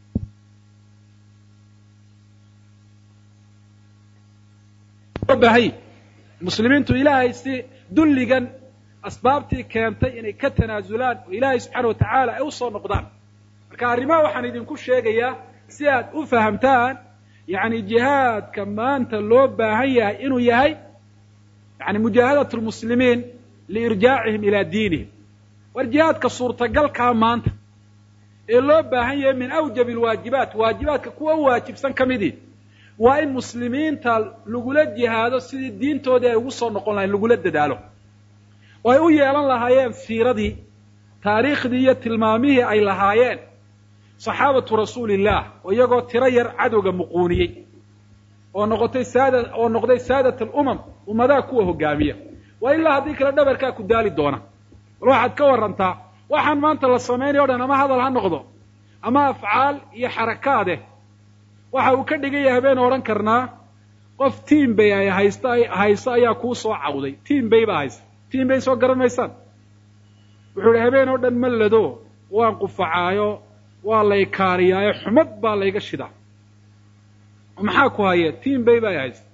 bahay muslimiintu ilaahay si dulligan asbaabtii keentay inay ka tanaasulaan oo ilaahay subxaana wa tacaala ay usoo noqdaan marka arrimaha waxaan idinku sheegayaa si aad u fahamtaan yacni jihaadka maanta loo baahan yahay inuu yahay yani mujaahadat lmuslimiin liirjaacihim ilaa diinihim war jihaadka suurtagalkaa maanta ee loo baahan yahay min awjabi alwaajibaat waajibaadka kuwa u waajibsan ka midii waa in muslimiinta lagula jihaado sidii diintoodii ay ugu soo noqon lahayn lagula dadaalo oo ay u yeelan lahaayeen siiradii taariikhdii iyo tilmaamihii ay lahaayeen saxaabatu rasuulillaah oo iyagoo tiro yar cadowga muquuniyey oo noqotay saada oo noqday saadat alumam ummadaha kuwa hogaamiya waa ilaa haddii kale dhabarkaa ku daali doona bal waxaad ka warrantaa waxaan maanta la samaynayo o dhan ama hadal ha noqdo ama afcaal iyo xarakaadeh waxa uu ka dhigan yahay baynu odhan karnaa qof tiam bay ay haysta hayso ayaa kuu soo cawday tiam bay baa haysa tiam bay soo garan maysaan wuxuu ihi habeen oo dhan ma lado waan qufacaayo waa lay kaariyaayo xumad baa layga shidaa maxaa ku haya tiam bay baa haysa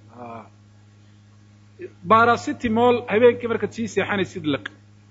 barasitimol habeenkii markaad sii seexanaysid liq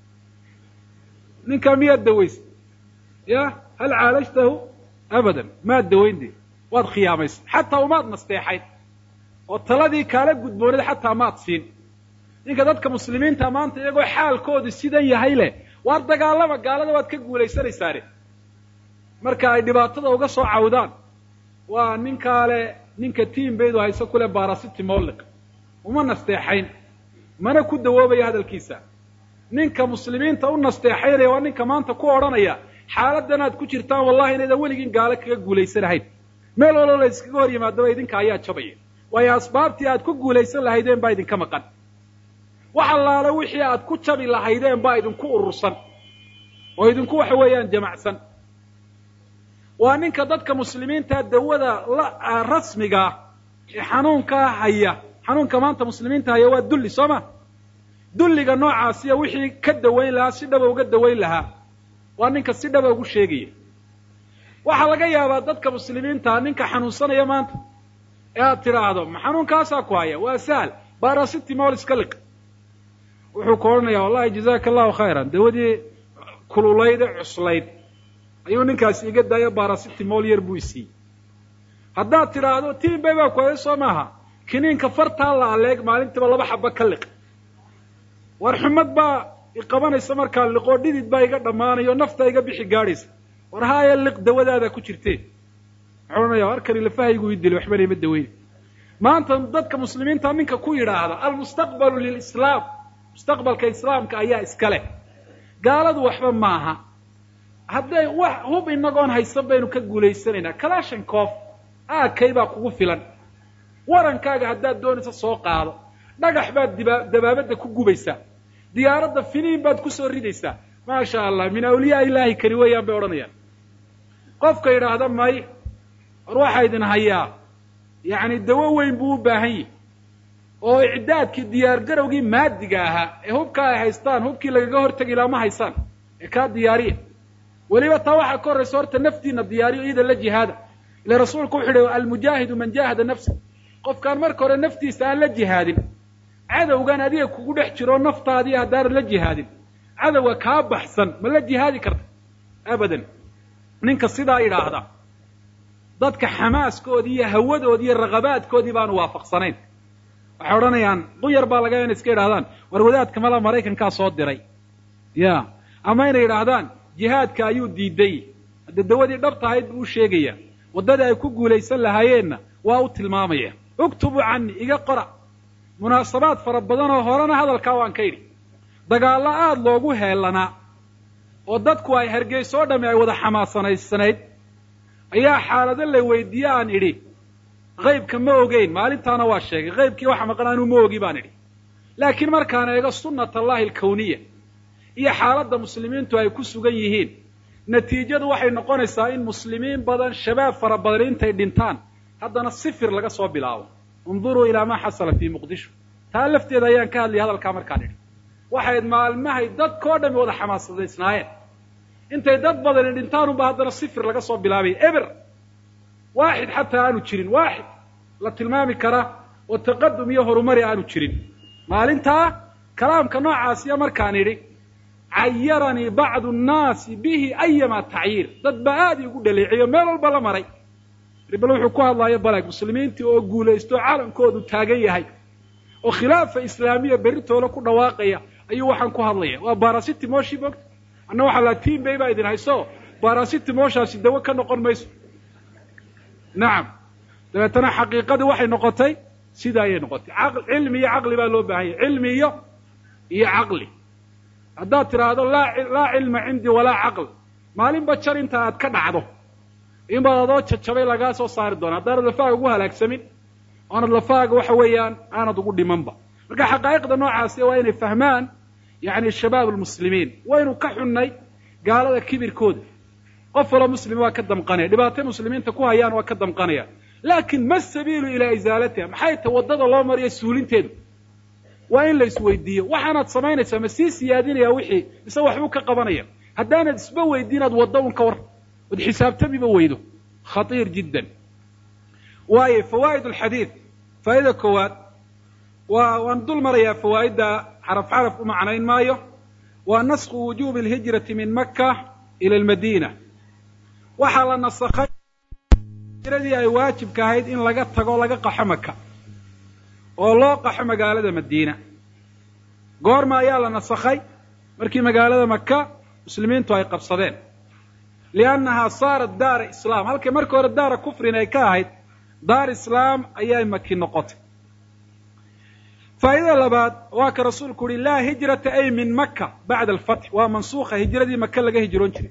ninkaa miyaad dawaysay ya hal caalajtahu abadan maad dawaynde waad khiyaamaysay xataa umaad nasteexayn oo taladii kaala gudboonid xataa maad siin ninka dadka muslimiinta maanta iyagoo xaalkoodu sidan yahay leh waar dagaalama gaalada waad ka guulaysanaysaane marka ay dhibaatada uga soo cawdaan waa ninkaale ninka tiam baydu hayso kule barasitimoliq uma nasteexayn mana ku dawoobaya hadalkiisa ninka muslimiinta u nasteexaynaya waa ninka maanta ku odhanaya xaaladan aad ku jirtaan wallahi inaydan weligiin gaalo kaga guulaysanahayn meel waloo la iskaga hor yimaadaba idinka ayaa jabaya waayo asbaabtii aad ku guulaysan lahaydeen baa idinka maqan wax allaale wixii aad ku jabi lahaydeen baa idinku urursan oo idinku waxa weeyaan jamacsan waa ninka dadka muslimiinta dawada la rasmigaa ee xanuunkaa haya xanuunka maanta muslimiinta haya waa dulli soo ma dulliga noocaasiya wixii ka dawayn lahaa si dhaba uga dawayn lahaa waa ninka si dhaba ugu sheegaya waxaa laga yaabaa dadka muslimiintaa ninka xanuunsanaya maanta ee aad tidhaahdo ma xanuunkaasaa ku haya waa sahal barasitimol iska liq wuxuu ku odhanaya wallahi jazaaka allahu khayran dawadii kululayd ee cuslayd ayuu ninkaasi iga daayo barasitimol yar buu isiiyey haddaad tidhaahdo tiam bay baa ku haya soo maaha kiniinka fartaa la aleeg maalintiiba laba xaba ka liq war xumad baa iqabanaysa markaa liqoo dhidid baa iga dhammaanayo nafta iga bixi gaadhaysa war haaya liq dawadaada ku jirtee muxuu odhanaya arkani lafahaygu ii dilay waxbana ima daweyne maanta dadka muslimiinta ninka ku yidhaahda almustaqbalu lilislaam mustaqbalka islaamka ayaa iska leh gaaladu waxba maaha hadday wax hub inagoon haysan baynu ka guulaysanaynaa kalashankof aakay baa kugu filan warankaaga haddaad doonaysa soo qaado dhagax baad diba dabaabadda ku gubaysaa diyaaradda finiin baad kusoo ridaysaa maasha allah min awliyaa ilaahi kani weeyaan bay odhanayaan qofka yidhaahda may war waxaa idin hayaa yacni dawo weyn buu u baahan yahi oo icdaadkii diyaargarowgii maadiga ahaa ee hubka ay haystaan hubkii lagaga hortegi laha ma haysaan ee kaa diyaariya weliba taa waxaa ka horraysa horta naftiina diyaariyo iyada la jihaada ila rasuulku wuxu uhi almujaahidu man jaahada nafsa qofkaan marka hore naftiisa aan la jihaadin cadowgan adiga kugu dhex jiro naftaadii haddaanan la jihaadin cadowga kaa baxsan ma la jihaadi karta abadan ninka sidaa idhaahda dadka xamaaskoodii iyo hawadoodii iyo raqabaadkoodii baanu waafaqsanayn waxay odhanayaan quyar baa laga inay iska idhahdaan war wadaadka mala maraykankaa soo diray ya ama inay idhaahdaan jihaadka ayuu diiday hadda dawadii dhabta ahayd buu u sheegaya waddadii ay ku guulaysan lahaayeenna waa u tilmaamaya uktubu cani iga qora munaasabaad fara badan oo horena hadalkaa waan ka idhi dagaallo aada loogu heelanaa oo dadku ay hargeyso o dhami ay wada xamaasanaysanayd ayaa xaalado la weydiiye aan idhi qaybka ma ogeyn maalintaana waa sheegay qaybkii waxa maqan anuu ma ogi baan idhi laakiin markaan eego sunnat allahi alkawniya iyo xaaladda muslimiintu ay ku sugan yihiin natiijadu waxay noqonaysaa in muslimiin badan shabaab fara badan intay dhintaan haddana sifir laga soo bilaabo unduruu ilaa maa xasala fii muqdisho taa lafteeda ayaan ka hadlayay hadalkaa markaan idhi waxayd maalmahay dadkao dhami wada xamaasadaysnaayeen intay dad badani dhintaan unba haddana sifir laga soo bilaabaya eber waaxid xataa aanu jirin waaxid la tilmaami kara oo taqadum iyo horumari aanu jirin maalintaa kalaamka noocaasiya markaan idhi cayaranii bacdu nnaasi bihi ayama tacyiir dad baa aada iigu dhaleeciyo meel walba la maray bal wuxuu ku hadlaayo balag muslimiintii oo guulaysto calankoodu taagan yahay oo khilaafa islaamiya berritoola ku dhawaaqaya ayuu waxaan ku hadlaya waa barasitimoshi mogta anna waxaa laa tiam bay baa idin hayso barasitimoshaasi dawo ka noqon mayso nacam dabeetana xaqiiqadii waxay noqotay sida ayay noqotay cilmi iyo caqli baa loo baahanya cilmi iyo iyo caqli haddaad tidhaahdo laa laa cilma cindii walaa caql maalinba jar inta aad ka dhacdo inbaad adoo jajabay lagaa soo saari doona haddaanad lafaaga ugu halaagsamin oonad lafaaga waxa weeyaan aanad ugu dhimanba marka xaqaa'iqda noocaasi waa inay fahmaan yani shabaab almuslimiin waynu ka xunnay gaalada kibirkooda qof walo muslim waa ka damqanaya dhibaatay muslimiinta ku hayaan waa ka damqanaya laakin ma sabiilu ilaa isaalatiha maxay ta waddada loo mariyo suulinteedu waa in la isweydiiyo waxaanaad samaynaysaa ma sii siyaadinaya wixii mise waxbuu ka qabanaya haddaanad isba weydiin aad waddo un ka war od xisaabtamiba weydo khatiir jiddan waayo fawaa'id alxadiid faa'ida koowaad waa waan dul marayaa fawaa'idda xaraf xaraf u macnayn maayo waa nasku wujuubi alhijrati min maka ila almadiina waxaa la nasakhay hijradii ay waajibka ahayd in laga tago laga qaxo maka oo loo qaxo magaalada madiina goorma ayaa la nasakhay markii magaalada maka muslimiintu ay qabsadeen liannahaa saarat daara islaam halkay markii hore daara kufrin ay ka ahayd daar islaam ayay maki noqotay faa'idada labaad waa ka rasuulku uhi laa hijrata ay min maka bacda alfatx waa mansuukha hijradii maka laga hijroon jiray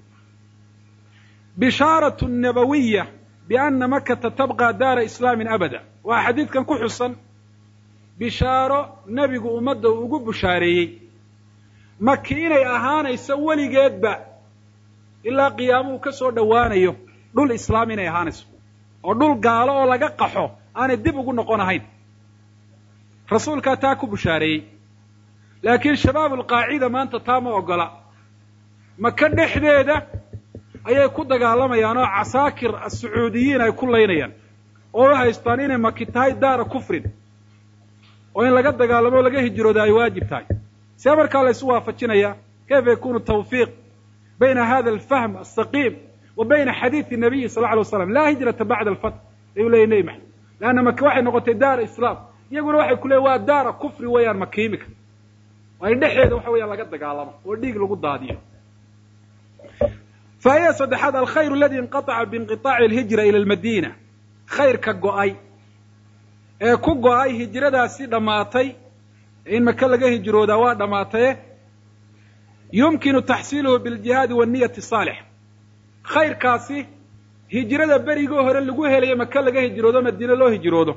bishaaratu nabawiya biana makata tabqa daara islaamin abada waa xadiidkan ku xusan bishaaro nebigu ummadda uu ugu bushaareeyey maki inay ahaanayso weligeedba ilaa qiyaamuhu ka soo dhowaanayo dhul islaam inay ahaanayso oo dhul gaalo oo laga qaxo aanay dib ugu noqon ahayn rasuulkaa taa ku bushaareeyey laakiin shabaab alqaacida maanta taa ma ogola maka dhexdeeda ayay ku dagaalamayaan oo casaakir asacuudiyiin ay ku laynayaan oo u haystaan inay maki tahay daara kufrin oo in laga dagaalamo o laga hijrooda ay waajib tahay see markaa la ysu waafajinaya kayfa yakunu tawfiiq bayna hada alfahm asaqiim wa bayna xadiidi nabiyi sal lla alay waslam laa hijrata bacda alfatx ayuu leeyay nebi maxamed leanna maki waxay noqotay daara islaam iyaguna waxay ku leeyin waa daara kufri weeyaan maka imika waa in dhexeeda waxa weeyaan laga dagaalamo oo dhiig lagu daadiyo faa'ida saddexaad alkhayr aladi inqataca biinqiطaaci alhijra ila almadiina khayrka go'ay ee ku go'ay hijradaasi dhammaatay in maka laga hijroodaa waa dhammaataye yumkinu taxsiiluhu biljihaadi wanniyati saalix khayrkaasi hijrada berigii hore lagu helayo maka laga hijroodo madiine loo hijroodo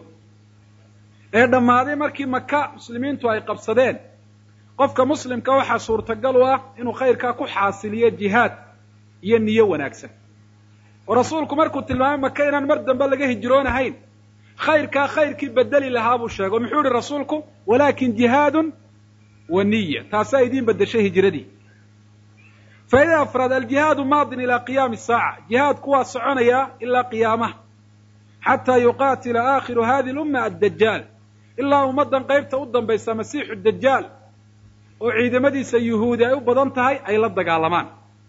ee dhammaaday markii maka muslimiintu ay qabsadeen qofka muslimka waxaa suurtagal u ah inuu khayrkaa ku xaasiliyo jihaad iyo niyo wanaagsan oo rasuulku markuu tilmaamay maka inaan mar dambe laga hijroonahayn khayrkaa khayrkii bedeli lahaa buu sheegay o muxuu ihi rasuulku walaakin jihaadun wa niya taasaa idiin beddeshay hijradii faa'idada afraad aljihaadu maadin ilaa qiyaami saaca jihaadku waa soconayaa ilaa qiyaamaha xataa yuqaatila aakhiru hadi lumma addajaal ilaa ummaddan qaybta u dambaysa masiixu dajaal oo ciidamadiisa yuhuudi ay u badan tahay ay la dagaalamaan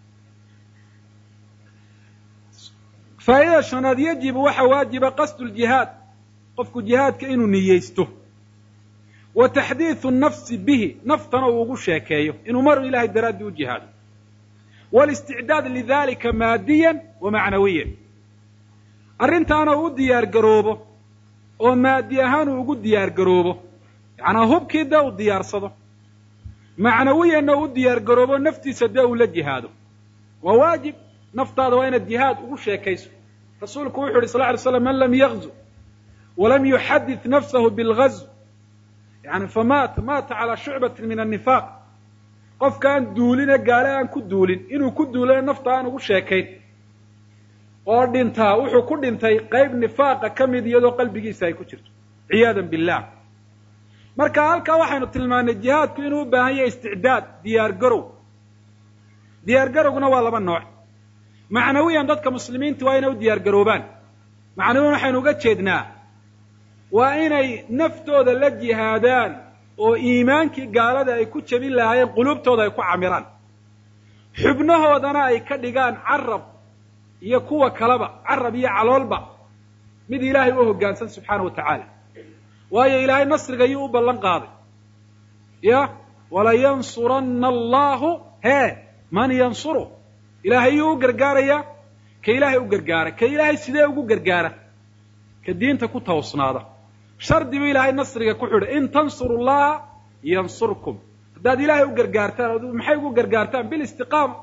faa'idada shanaad yajibu waxa waajiba qasdu ljihaad qofku jihaadka inuu niyeysto wa taxdiidu nafsi bihi naftana uu ugu sheekeeyo inuu maru ilahay daraaddii u jihaado walisticdaad lidalika maadiyan wa macnawiyan arrintaana uu u diyaar garoobo oo maadi ahaan uu ugu diyaar garoobo yacnaa hubkii dee uu diyaarsado macnawiyanna uu u diyaar garoobo naftiisa dee uu la jihaado waa waajib naftaada waa inaad jihaad ugu sheekayso rasuulku wuxu uhi sal ly slam man lam yagzu walam yuxadid nafsahu bilgazw yani famaata maata calaa shucbatin min annifaaq qofkaan duuline gaale aan ku duulin inuu ku duulana nafta aan ugu sheekayn oo dhintaa wuxuu ku dhintay qayb nifaaqa ka mid iyadoo qalbigiisa ay ku jirto ciyaadan billah marka halkaa waxaynu tilmaanay jihaadku inuu u baahan yahay isticdaad diyaar garow diyaar garowguna waa laba nooc macnawiyan dadka muslimiinta waa inay u diyaar garoobaan macnawiyan waxaynu uga jeednaa waa inay naftooda la jihaadaan oo iimaankii gaalada ay ku jebin lahaayeen quluubtooda ay ku camiraan xubnahoodana ay ka dhigaan carab iyo kuwa kaleba carab iyo caloolba mid ilaahay u hoggaansan subxaana wa tacaala waayo ilaahay nasriga ayuu u ballan qaaday ya walayansuranna allahu hee man yansuruh ilaahay yuu u gargaarayaa ka ilaahay u gargaara ka ilaahay sidee ugu gargaara ka diinta ku tawsnaada shardi buu ilaahay nasriga ku xidhay in tansuru llaha yansurkum haddaad ilaahay u gargaartaan maxay ugu gargaartaan bilistiqaama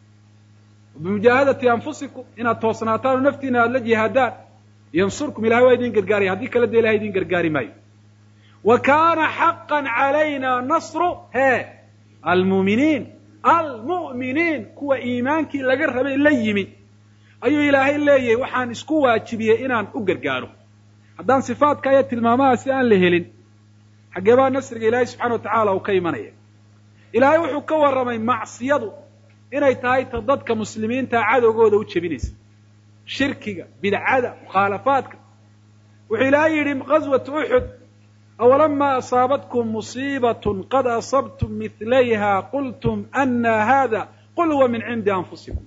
bimujaahadati anfusikum inaad toosnaataan oo naftiina aada la jihaadaan yansurkum ilahay waa idin gargaaraya haddii kale dee ilahay idin gargaari maayo wa kaana xaqan calayna nasru hee almu'miniin almu'miniin kuwa iimaankii laga rabay la yimi ayuu ilaahay leeyahay waxaan isku waajibiyey inaan u gargaaro haddaan sifaadka iyo tilmaamahaasi aan la helin xaggee baa nasriga ilaahay subxana wa tacaala uu ka imanaya ilaahay wuxuu ka warramay macsiyadu inay tahay ta dadka muslimiinta cadowgooda u jebinaysa shirkiga bidcada mukhaalafaadka wuxuu ilaahay yidhi ghaswatu uxud awalamaa asaabatkum musiibatun qad asabtum midlayha qultum ana hada qul huwa min cindi anfusikum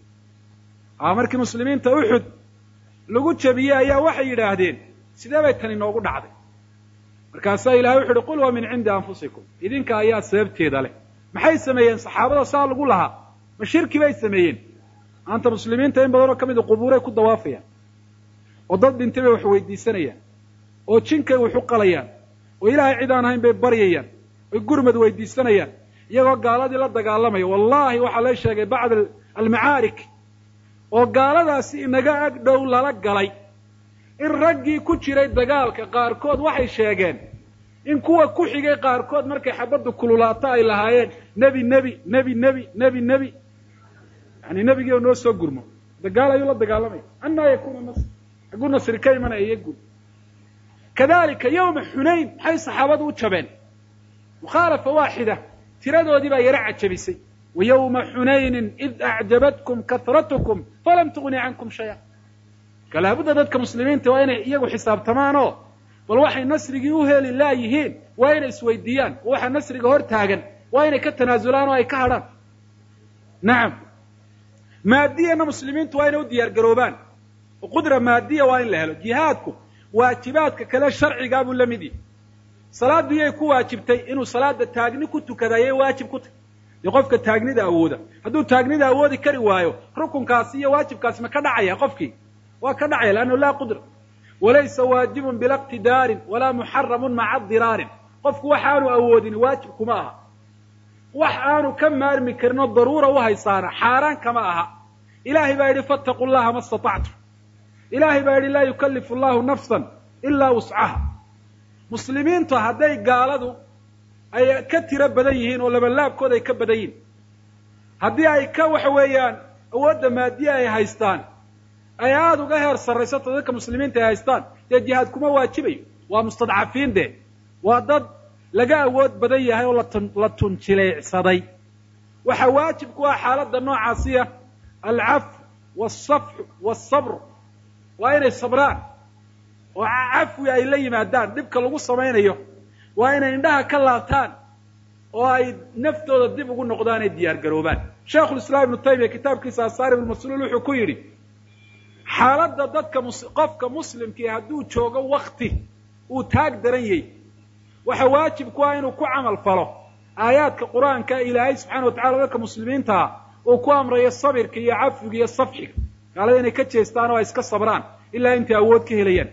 a markii muslimiinta uxud lagu jebiyey ayaa waxay yidhaahdeen sidee bay tani noogu dhacday markaasaa ilahay wuxu uhi qul huwa min cindi anfusikum idinka ayaa sababteeda leh maxay sameeyeen saxaabada saa lagu lahaa ma shirki bay sameeyeen maanta muslimiinta in badanoo ka mida qubuuray ku dawaafayaan oo dad dhintay bay wax weydiisanayaan oo jinkay wax u qalayaan oo ilaahay cid aan ahayn bay baryayaan oy gurmad weydiisanayaan iyagoo gaaladii la dagaalamaya wallahi waxaa la sheegay bacd almacaarik oo gaaladaasi inaga ag dhow lala galay in raggii ku jiray dagaalka qaarkood waxay sheegeen in kuwa ku xigay qaarkood markay xabaddu kululaato ay lahaayeen nebi nebi nebi nebi nebi nebi yani nebigii oo noo soo gurmo dagaal ayuu la dagaalamaya anaa yakunu nasr xagguu nasri ka imanaya iyo guud kadalika yowma xunayn maxay saxaabadu u jabeen mukhaalafa waaxida tiradoodii baa yaro cajabisay wa yowma xunaynin id acjabatkum kahratkum falam tugni cankum shaya kalaabudda dadka muslimiinta waa inay iyagu xisaabtamaan oo bal waxay nasrigii u heli laayihiin waa inay isweydiiyaan oo waxa nasriga hor taagan waa inay ka tanaasulaan oo ay ka hadhaan nacam maadiyana muslimiintu waa inay u diyaar garoobaan oo qudra maadiya waa in la helo jihaadku waajibaadka kale sharcigaa buu la mid yahi salaaddu yay ku waajibtay inuu salaada taagni ku tukadayay waajib ku tahy dee qofka taagnida awooda hadduu taagnida awoodi kari waayo rukunkaasi iyo waajibkaasi ma ka dhacaya qofkii waa ka dhacaya leannahu laa qudra walaysa waajibun bila iqtidaarin walaa muxaramun maca diraarin qofku wax aanu awoodin waajib kuma aha wax aanu ka maarmi karin oo daruura u haysaana xaaraan kama aha ilahay baa yidhi fattaqu llaha ma istatactum ilahay baa yidhi laa yukallifu allahu nafsan ilaa wuscaha muslimiintu hadday gaaladu ay ka tiro badan yihiin oo labalaabkooda ay ka badan yihin haddii ay ka waxa weeyaan awoodda maadiya ay haystaan ay aada uga heer sarraysato dadka muslimiinta ay haystaan dee jihaad kuma waajibayo waa mustadcafiin de waa dad laga awood badan yahay oo latun la tunjileecsaday waxaa waajib ku ah xaaladda noocaasiya alcafw waalsafxu waalsabr waa inay sabraan oo cafwi ay la yimaadaan dhibka lagu samaynayo waa inay indhaha ka laabtaan oo ay naftooda dib ugu noqdaan ay diyaar garoobaan sheikhulislaam ibnu taymiya kitaabkiisa asaarib ulmasluul wuxuu ku yidhi xaaladda dadka mus qofka muslimkii hadduu joogo wakti uu taag daran yahy waxa waajib ku ah inuu ku camal falo aayaadka qur-aanka ilaahay subxana wa tacala dadka muslimiintaa uu ku amrayo sabirka iyo cafwiga iyo safxiga gaalada inay ka jeestaan oo ay iska sabraan ilaa intay awood ka helayaan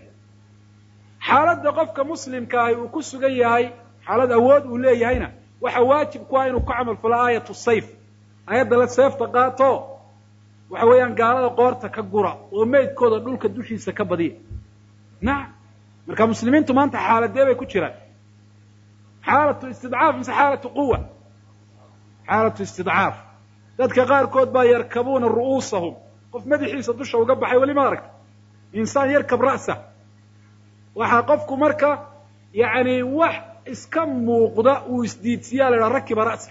xaaladda qofka muslimka ahi uu ku sugan yahay xaalad awood uu leeyahayna waxa waajib ku ah inuu ku camal falo aayatu sayf aayadda la seefta qaato waxa weeyaan gaalada qoorta ka gura oo meydkooda dhulka dushiisa ka badiya nacam marka muslimiintu maanta xaaladee bay ku jiraan xaalatu istidcaaf mise xaalatu quwa xaalatu istidcaaf dadka qaarkood baa yarkabuuna ru'uusahum qof madaxiisa dusha uga baxay weli ma aragta insaan yarkab ra'sa waxaa qofku marka yacni wax iska muuqda uu isdiidsiyaa la dhaha rakiba ra'sa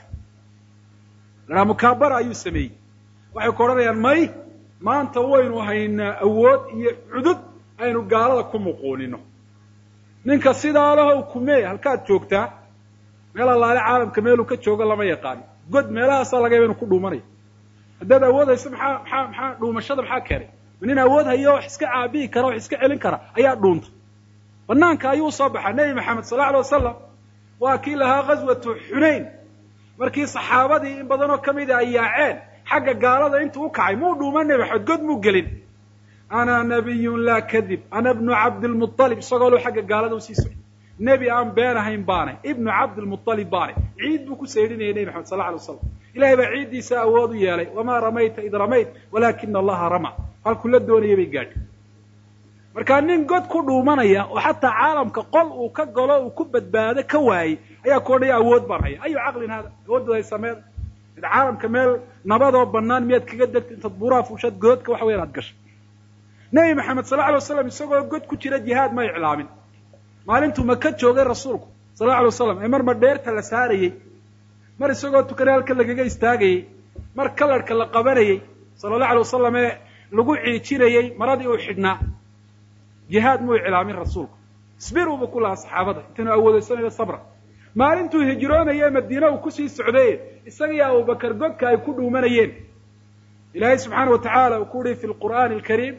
la dhaha mukaabara ayuu sameeyey waxay ku odhanayaan may maanta waynu haynaa awood iyo cudud aynu gaalada ku muquunino ninka sidaa lahow kumee halkaad joogtaa meel allaale caalamka meeluu ka joogo lama yaqaano god meelahaasaa laga yaba inu ku dhuumanayo haddaad awood hayso maxaa maxaa maxaa dhuumashada maxaa keenay ma nin awood hayo wax iska caabiyi kara wax iska celin kara ayaa dhuunta banaanka ayuu soo baxaa nebi maxamed sal lla alay wasalam waa kii lahaa ghaswatu xunayn markii saxaabadii in badanoo ka mida ay yaaceen xagga gaalada intuu u kacay muu dhuuma nebi maxamed god muu gelin ana nabiyun laa kadib ana bnu cabdilmualib isagoo lu xagga gaalada usii socday nebi aan been ahayn baanay ibnu cabdilmualib baanay ciid buu ku saydhinayay nebi maxamed sal alay waslam ilahay baa ciiddiisa awood u yeelay wamaa ramayta id ramayt walaakina allaha rama halkuu la doonayay bay gaadhi markaa nin god ku dhuumanaya oo xataa caalamka qol uu ka galo uu ku badbaado ka waayey ayaa ku odhaya awood baan haya ayu caqlin hada awooddaday sameed id caalamka meel nabadoo banaan miyaad kaga degta intaad buuraha fuushaad godadka waxa weyan aad gashay nebi maxamed sal alay waslam isagoo god ku jira jihaad ma iclaamin maalintuu maka joogay rasuulku sal alay waslam ee mar madheerta la saarayey mar isagoo tukanay halka lagaga istaagayey mar kalarhka la qabanayey sala allahu alay wasalam ee lagu ciijinayey maradii uu xidhnaa jihaad muu iclaamin rasuulku isbiruuba ku lahaa saxaabada intaanu awoodaysanayo sabra maalintuu hijroonaye madiine uu kusii socday isagii abubakar godka ay ku dhuumanayeen ilaahay subxaana wa tacaala uu ku uhi fi lqur'aani alkariim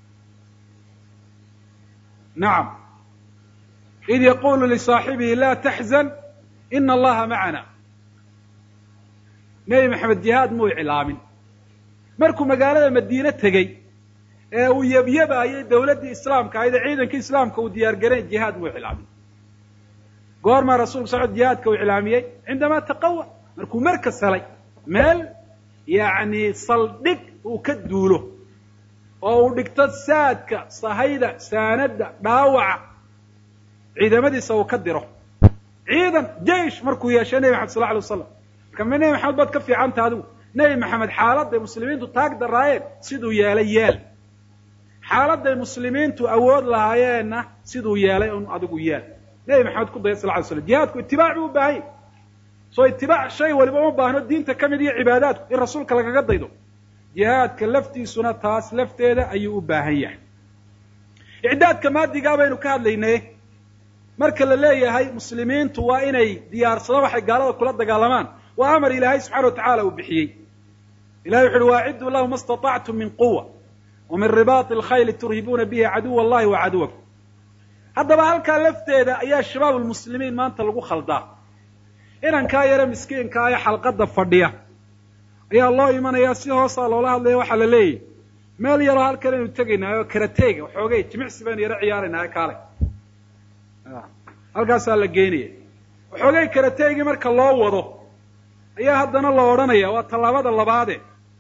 nacam id yaqulu lisaaxibihi laa taxzan ina allaha macana nebi maxamed jihaad muu iclaamin markuu magaalada madiine tegey ee uu yabyabaayay dawladdii islaamka ahayd ee ciidankii islaamka uu diyaar garayn jihaad muu iclaamin goormaa rasulku socod jihaadka uu iclaamiyey cindamaa taqawa markuu markas helay meel yacni saldhig uu ka duulo oo uu dhigto saadka sahayda saanadda dhaawaca ciidamadiisa uu ka diro ciidan jeish markuu yeeshay nebi maxamed sal alay waslam marka ma nebi maxamed baad ka fiicanta adigu nebi maxamed xaaladday muslimiintu taag daraayeen siduu yeelay yeel xaaladday muslimiintu awood lahaayeenna siduu yeelay un adigu yeel nebi maxamed ku daya sal ly slam jihaadku itibaac buu u baahan yahy soo itibaac shay waliba uma baahno diinta ka mid iyo cibaadaadku in rasuulka lagaga daydo jihaadka laftiisuna taas lafteeda ayuu u baahan yahay icdaadka maadigaa baynu ka hadlaynay marka la leeyahay muslimiintu waa inay diyaarsadaan waxay gaalada kula dagaalamaan waa amar ilaahay subxana wa tacaala uu bixiyey ilahay wuxu uhi waacidduu lahu ma istatactum min quwa wa min ribaati alkhayli turhibuuna bihi caduwa allahi wa caduwakum haddaba halkaa lafteeda ayaa shabaab lmuslimiin maanta lagu khaldaa inankaa yare miskiinkaa ee xalqadda fadhiya ayaa loo imanayaa si hoosaa loola hadlaya waxaa la leeyahy meel yaroo halkan aynu tegaynaayo karateega waxoogay jimicsi baynu yaro ciyaaraynaayo kaalay halkaasaa la geynaya waxoogay karateegii marka loo wado ayaa haddana la odhanaya waa tallaabada labaade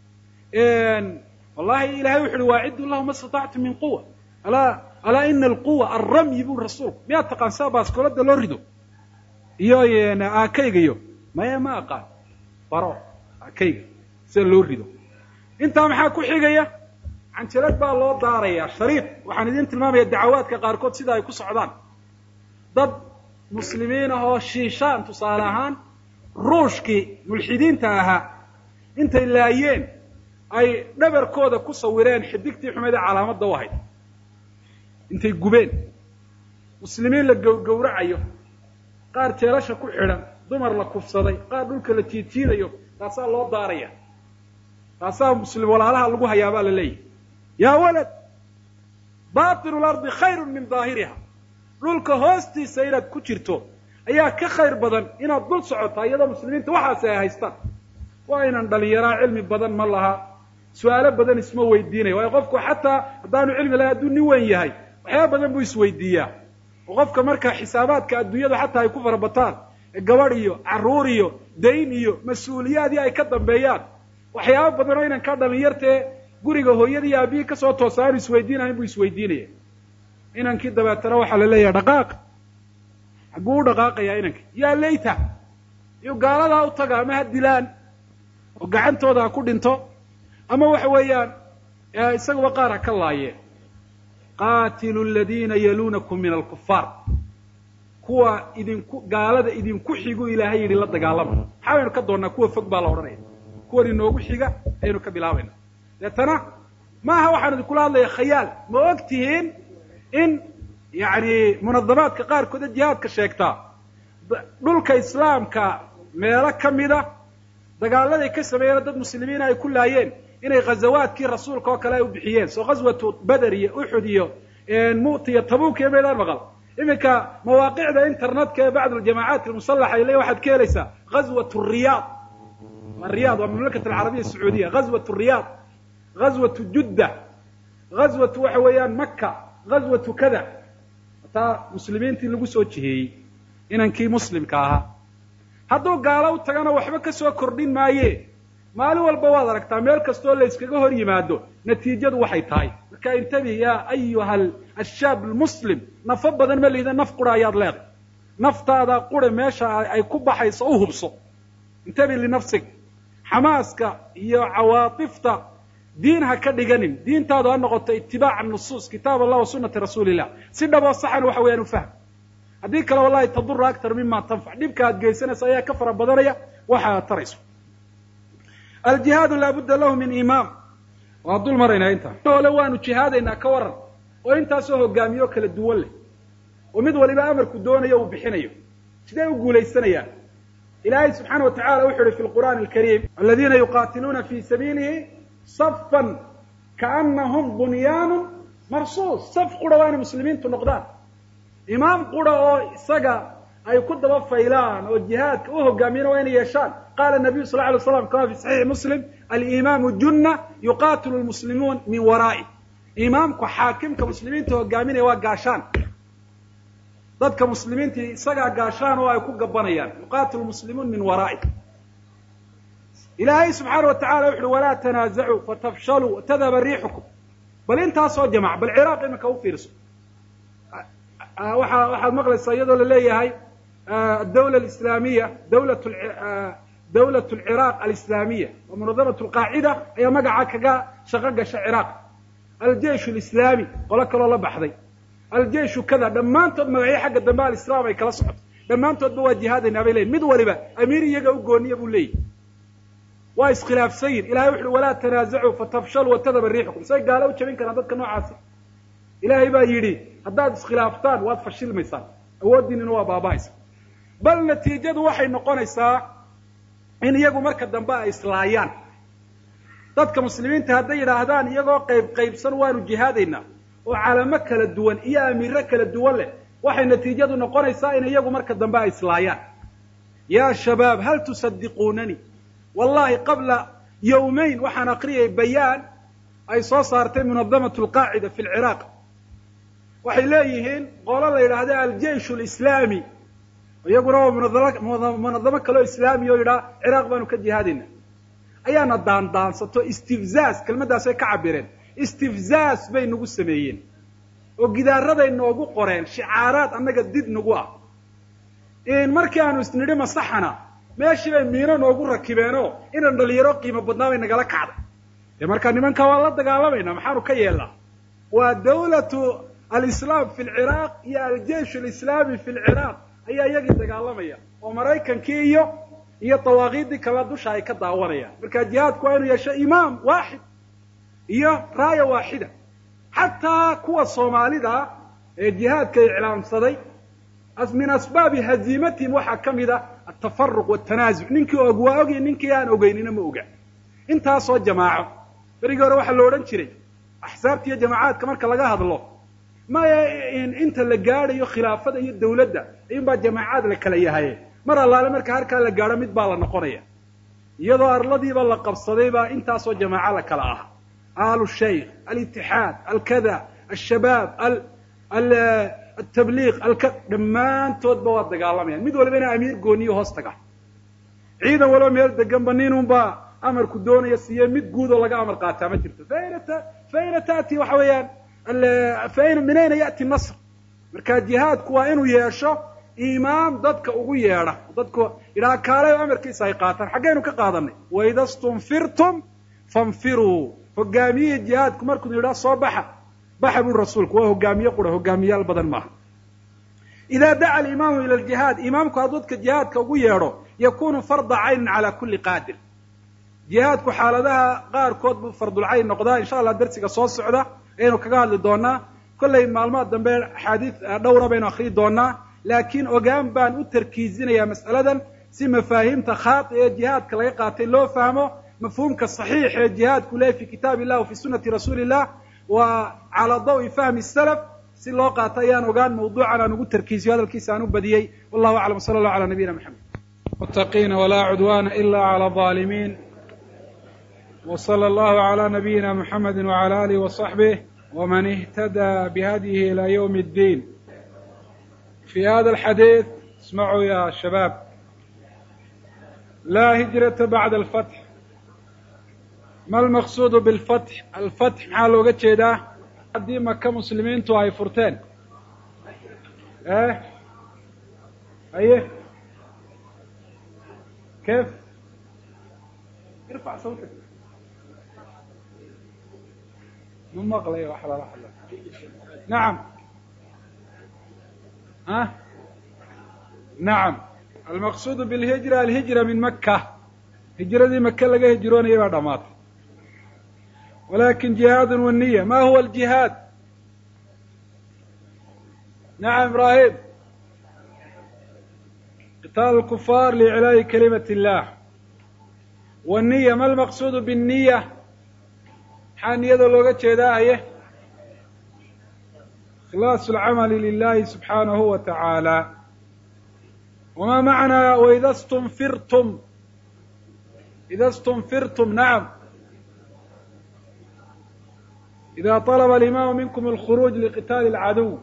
wallahi ilahay wuxu uhi waaciddu lahu ma istatactum min quwa alaa alaa ina alquwa alramyi bu rasuulku miyaad taqaan sida baaskoolada loo rido iyo aakayga iyo maya ma aqaan baro aakayga sida loo rido intaa maxaa ku xigaya canjalad baa loo daarayaa shariid waxaan idin tilmaamaya dacawaadka qaarkood sida ay ku socdaan dad muslimiin ah oo shiishaan tusaale ahaan ruushkii mulxidiinta ahaa intay laayeen ay dhabarkooda ku sawireen xidigtii xumeed ee calaamadda u ahayd intay gubeen muslimiin la gowgowracayo qaar jeelasha ku xidhan dumar la kufsaday qaar dhulka la jiidjiidayo taasaa loo daaraya taasaa muslim walaalaha lagu hayaa baa la leeyahy yaa walad baatinu lardi khayrun min daahiriha dhulka hoostiisa inaad ku jirto ayaa ka khayr badan inaad dul socotaa iyadoo muslimiinta waxaasi ay haystaan waa inaan dhalinyaraa cilmi badan ma laha su-aalo badan isma weydiinaya waayo qofku xataa haddaanu cilmi lahay hadduu nin weyn yahay waxyaaba badan buu isweydiiyaa oo qofka marka xisaabaadka adduunyadu xataa ay ku farabataan gabadh iyo carruur iyo dayn iyo mas-uuliyaadii ay ka dambeeyaan waxyaaba badan oo inankaa dhalinyartee guriga hooyadii iyo aabihii kasoo toosa aanu isweydiinahayn buu isweydiinaya inankii dabeetana waxaa la leeyahay dhaqaaq xagguu u dhaqaaqayaa inankii yaa layta iyo gaaladaa u taga ama ha dilaan oo gacantooda ha ku dhinto ama waxa weeyaan isaguba qaar ha ka laayeen qaatilu aladiina yaluunakum min alkufaar kuwa idinku gaalada idinku xigu ilaahay yidhi la dagaalama maxaa baynu ka doonnaa kuwa fog baa la odhanaya kuwan inoogu xiga ayaynu ka bilaabayna deetana maaha waxaan idinkula hadlaya khayaal ma og tihiin in yacni munadamaadka qaarkood ee jihaadka sheegtaa dhulka islaamka meelo ka mida dagaaladay ka sameeyeen dad muslimiina ay ku laayeen inay ghazawaadkii rasuulka oo kale ay u bixiyeen soo ghaswatu beder iyo uxud iyo mu'ta iyo tabuuk iyo meydaan maqal iminka mawaaqicda internetka ee bacd aljamaacaat almusalaxa ile waxaad ka helaysaa ghazwat riyaad riyad waa mamlakat alcarabiya sacuudiya ghazwat riyaad ghazwatu judda ghazwatu waxa weeyaan maka ghazwatu kada taa muslimiintii lagu soo jiheeyey inankii muslimka ahaa hadduu gaalo u tagana waxba ka soo kordhin maaye maalin walba waad aragtaa meel kastoo la yskaga hor yimaado natiijadu waxay tahay marka intabih ya ayuha ashaab almuslim nafo badan ma lihida naf qura ayaad leedahay naftaada qura meesha ay ku baxayso u hubso intabi linafsig xamaaska iyo cawaatifta diin ha ka dhiganin diintaadu ha noqoto itibaaca nusuus kitaab allah wa sunati rasuulillah si dhaboo saxan waxa weeyaan u fahm haddii kale wallahi tadura aktar mima tanfac dhibka aad geysanaysa ayaa ka fara badanaya waxa aad tarayso aljihaadu laabudda lahu min imaam waan dul maraynaa intaa ole waanu jihaadaynaa ka waran oo intaasoo hogaamiyo kala duwan leh oo mid waliba amarku doonayo uu bixinayo sidee u guulaysanayaan ilaahay subxaana watacala wuxu uhi fi lqur'aani alkariim aladiina yuqaatiluuna fi sabiilihi safan kaanahum bunyaanu marsuus saf qura waa inay muslimiintu noqdaan imaam qura oo isaga ay ku daba faylaan oo jihaadka u hogaamiyana waa inay yeeshaan qala nabiyu sal lay slam kama fi saxiixi muslim alimaamu junna yuqatilu lmuslimuun min waraa'i imaamku xaakimka muslimiinta hogaaminaya waa gaashaan dadka muslimiinta isagaa gaashaan oo ay ku gabanayaan yuqatilu muslimuun min waraa'i ilaahay subxaana wa tacala wuxu uhi walaa tanaazacuu fatafshaluu watadhaba riixukum bal intaasoo jamac bal ciraaq iminka u fiirso waa waxaad maqlaysaa iyadoo la leeyahay adawla alislaamiya dawlat dawlat alciraaq alislaamiya wa munadamat alqaacida ayaa magaca kaga shaqo gasha ciraaq aljeish alislaami qolo kaloo la baxday aljeishu kada dhammaantood magacyo xagga dambe alislaam ay kala socoto dhammaantoodba waa jihaadaynaa bay leyihin mid waliba amiir iyaga u gooniya buu leeyahy waa iskhilaafsan yihin ilahay wuxu uhi walaa tanaazacuu fatafshaluu watadaba riixukum say gaalo u jabin karaan dadka noocaasi ilaahay baa yidhi haddaad iskhilaaftaan waad fashilmaysaan awooddiinina waa baaba'aysa bal natiijadu waxay noqonaysaa in iyagu marka dambe ay islaayaan dadka muslimiinta hadday yidhaahdaan iyagoo qayb qaybsan waanu jihaadaynaa oo calamo kala duwan iyo amiiro kala duwan leh waxay natiijadu noqonaysaa in iyagu marka dambe ay islaayaan ya shabaab hal tusadiquunani wallahi qabla yawmayn waxaan aqriyay bayaan ay soo saartay munadamat alqaacida fi lciraaq waxay leeyihiin qolo la yidhaahda aljeish lislaami iyaguna waa munadamo munadamo kaleo islaami oo yidhaha ciraaq baanu ka jihaadayna ayaana daandaansato istifzaaz kelmaddaasay ka cabireen istifzaaz bay nagu sameeyeen oo gidaaraday noogu qoreen shicaaraad annaga did nagu ah markii aanu isnidhi masaxana meeshii bay miino noogu rakibeenoo inan dhalinyaro qiimo badnaa bay nagala kacday dee markaa nimankaa waan la dagaalamayna maxaanu ka yeelnaa waa dawlatu alislaam fi lciraaq iyo aljeish alislaami fi lciraaq ayaa iyagii dagaalamaya oo maraykankii iyo iyo dawaaqiiddii kala dusha ay ka daawanayaan marka jihaadku waa inuu yeesho imaam waaxid iyo raaya waaxida xataa kuwa soomaalida ee jihaadka iclaamsaday min asbaabi haziimatihim waxaa ka mid a atafaruq watanaazuc ninkii og waa ogya ninkii aan ogeynina ma oga intaasoo jamaaco berigii hore waxaa la odhan jiray axsaabta iyo jamacaadka marka laga hadlo maya inta la gaadhayo khilaafada iyo dawladda ayuun baa jamaacaad la kala yahaye mar allaale marka halkaa la gaadho mid baa la noqonaya iyadoo arladiiba la qabsaday baa intaasoo jamaaco la kala ah aalu shaykh alitixaad alkada alshabaab altabliiq alka dhammaantoodba waa dagaalamayaan mid waliba ina amiir gooniyo hoos taga ciidan waliba meel deganba ninunbaa amarku doonaya siiye mid guud oo laga amar qaataa ma jirto faina faina taati waxa weeyaan faina min ayna ya'ti nasr marka jihaadku waa inuu yeesho imaam dadka ugu yeedha dadku yidhaha kaalayo amarkiisa ay qaataan xaggaynu ka qaadanay waida stunfirtum fanfiruu hogaamiyihii jihaadku markuu yidhaha soo baxa baxa buu rasuulku waa hogaamiye qura hogaamiyaal badan maaha ida daca alimaamu ila ljihaad imaamku hadduu dadka jihaadka ugu yeedho yakunu farda caynin cala kuli qaadir jihaadku xaaladaha qaarkood buu fardulcayn noqdaa insha allah darsiga soo socda ayaynu kaga hadli doonaa kollay maalmaha dambe axaadiis dhowra baynu akriyi doonaa laakiin ogaan baan u tarkiizinayaa mas'aladan si mafaahiimta khaati ee jihaadka laga qaatay loo fahmo mafhuumka saxiix ee jihaadku leeyahy fi kitaab illah wa fi sunati rasuuli illah wa calaa dawi fahmi salaf si loo qaato ayaan ogaan mawduucan aan ugu tarkiisiyo hadalkiisa aan u badiyey wallahu aclam sala allahu ala nabiyina maxamed muttaqiina walaa cudwana ila cala alظaalimiin w slى allahu عlى nabiyina mxamedi wعalى alih وصaxbih wman اhtadى bihadyihi ilى ywm اddin fi hada alxadiid ismacuu ya shabaab laa hijrata bacda alfatx ma almaqsuudu biاlfatx alfatx maxaa looga jeedaa haddii maka muslimiintu ay furteen eh aye kef irfac sawtak ma maqlay wax lala hadla nacam ah nacam almaqsuudu bilhijra alhijra min maka hijradii maka laga hijroonayay baa dhamaatay walakin jihaad waniya ma huwa aljihaad nacam ibrahim qitaal lkufaar liiclaayi kalimat illah waniya ma almaqsuudu bniya maxaa niyada looga jeedaa aye ikhlaasu alcamali lilahi subxaanahu wa tacaala wama macnaa waida stunfirtum ida stunfirtum nacam ida طalba alimaamu minkum alkhuruuj liqitaali alcaduw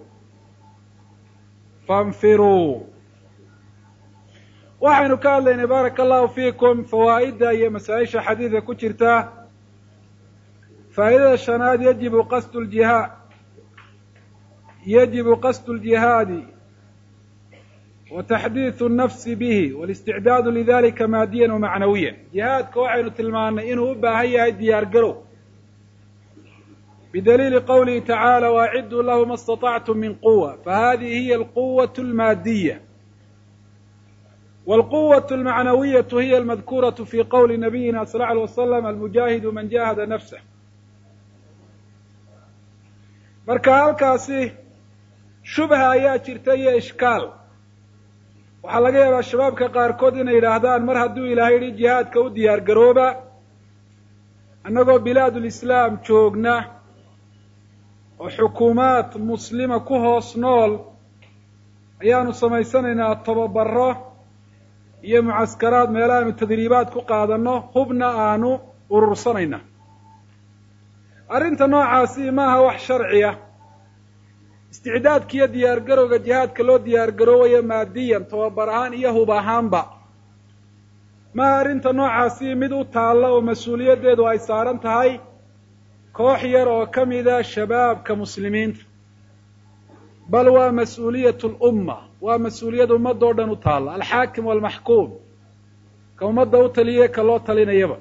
faاnfiruu waxaynu ka hadlaynay baaraka allahu fiikum fawaa'idda iyo masaa-isha xadiidka ku jirta faa'idada shanaad yajibu qasdu ljihaa yajibu qasdu ljihaadi wa taxdiidu nnafsi bihi walisticdaadu lidalika maadiyan wamacnawiyan jihaadka waxaynu tilmaanay inuu u baahan yahay diyaar garow bidaliili qowlihi tacaala waaciduu lahu ma اstaطactum min quwa fahadihi hiya alquwaة اlmaadiya wاlquwaة اlmacnawiyaة hiya almadkuraة fi qowli nabiyina sal ه alيه waslam almujaahidu man jahada nafsah marka halkaasi shubha ayaa jirta iyo ishkaal waxaa laga yaabaa shabaabka qaarkood inay yidhaahdaan mar hadduu ilaahay yihi jihaadka u diyaar garooba annagoo bilaadulislaam joogna oo xukuumaad muslima ku hoos nool ayaanu samaysanaynaa tababaro iyo mucaskaraad meelahaanu tadriibaad ku qaadanno hubna aanu urursanayna arrinta noocaasi maaha wax sharciya isticdaadka iyo diyaar garowga jihaadka loo diyaar garoobayo maadiyan tababar ahaan iyo hub ahaanba maaha arrinta noocaasi mid u taalla oo mas-uuliyaddeedu ay saaran tahay koox yar oo ka mida shabaabka muslimiinta bal waa mas-uuliyat lumma waa mas-uuliyad ummadoo dhan u taalla alxaakim waalmaxkuum ka ummadda u taliye ka loo talinayaba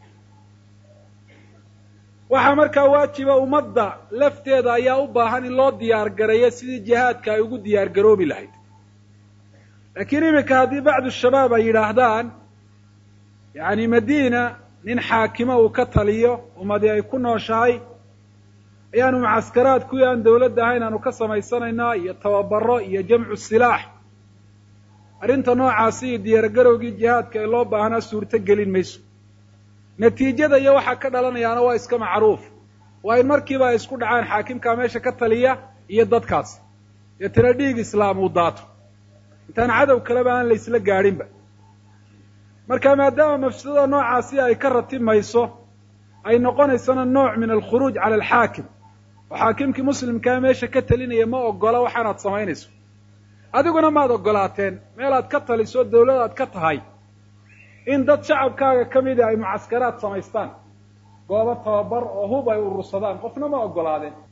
waxaa markaa waajiba ummadda lafteeda ayaa u baahan in loo diyaar gareeyo sidii jihaadka ay ugu diyaar garoobi lahayd laakiin iminka haddii bacdu shabaab ay yidhaahdaan yacni madiina nin xaakimo uu ka taliyo ummadii ay ku nooshahay ayaanu mucaskaraad kuwii aan dawladda ahayn aanu ka samaysanaynaa iyo tababaro iyo jamcu silaax arrinta noocaasi iyo diyaargarowgii jihaadka ee loo baahnaa suurto gelin mayso natiijada iyo waxaa ka dhalanayaana waa iska macruuf waa in markiiba ay isku dhacaan xaakimkaa meesha ka taliya iyo dadkaasi deetana dhiig islaam uu daato intaan cadow kaleba aan la isla gaadhinba marka maadaama mafsadada noocaasi ay ka ratimayso ay noqonaysana nooc min alkhuruuj cala alxaakim oo xaakimkii muslimkaa meesha ka talinaya ma ogola waxaanaad samaynayso adiguna maad ogolaateen meelaad ka taliso dawlad aad ka tahay in dad shacabkaaga ka mida ay mucaskaraad samaystaan goobo tababar oo hub ay urursadaan qofna ma ogolaadeen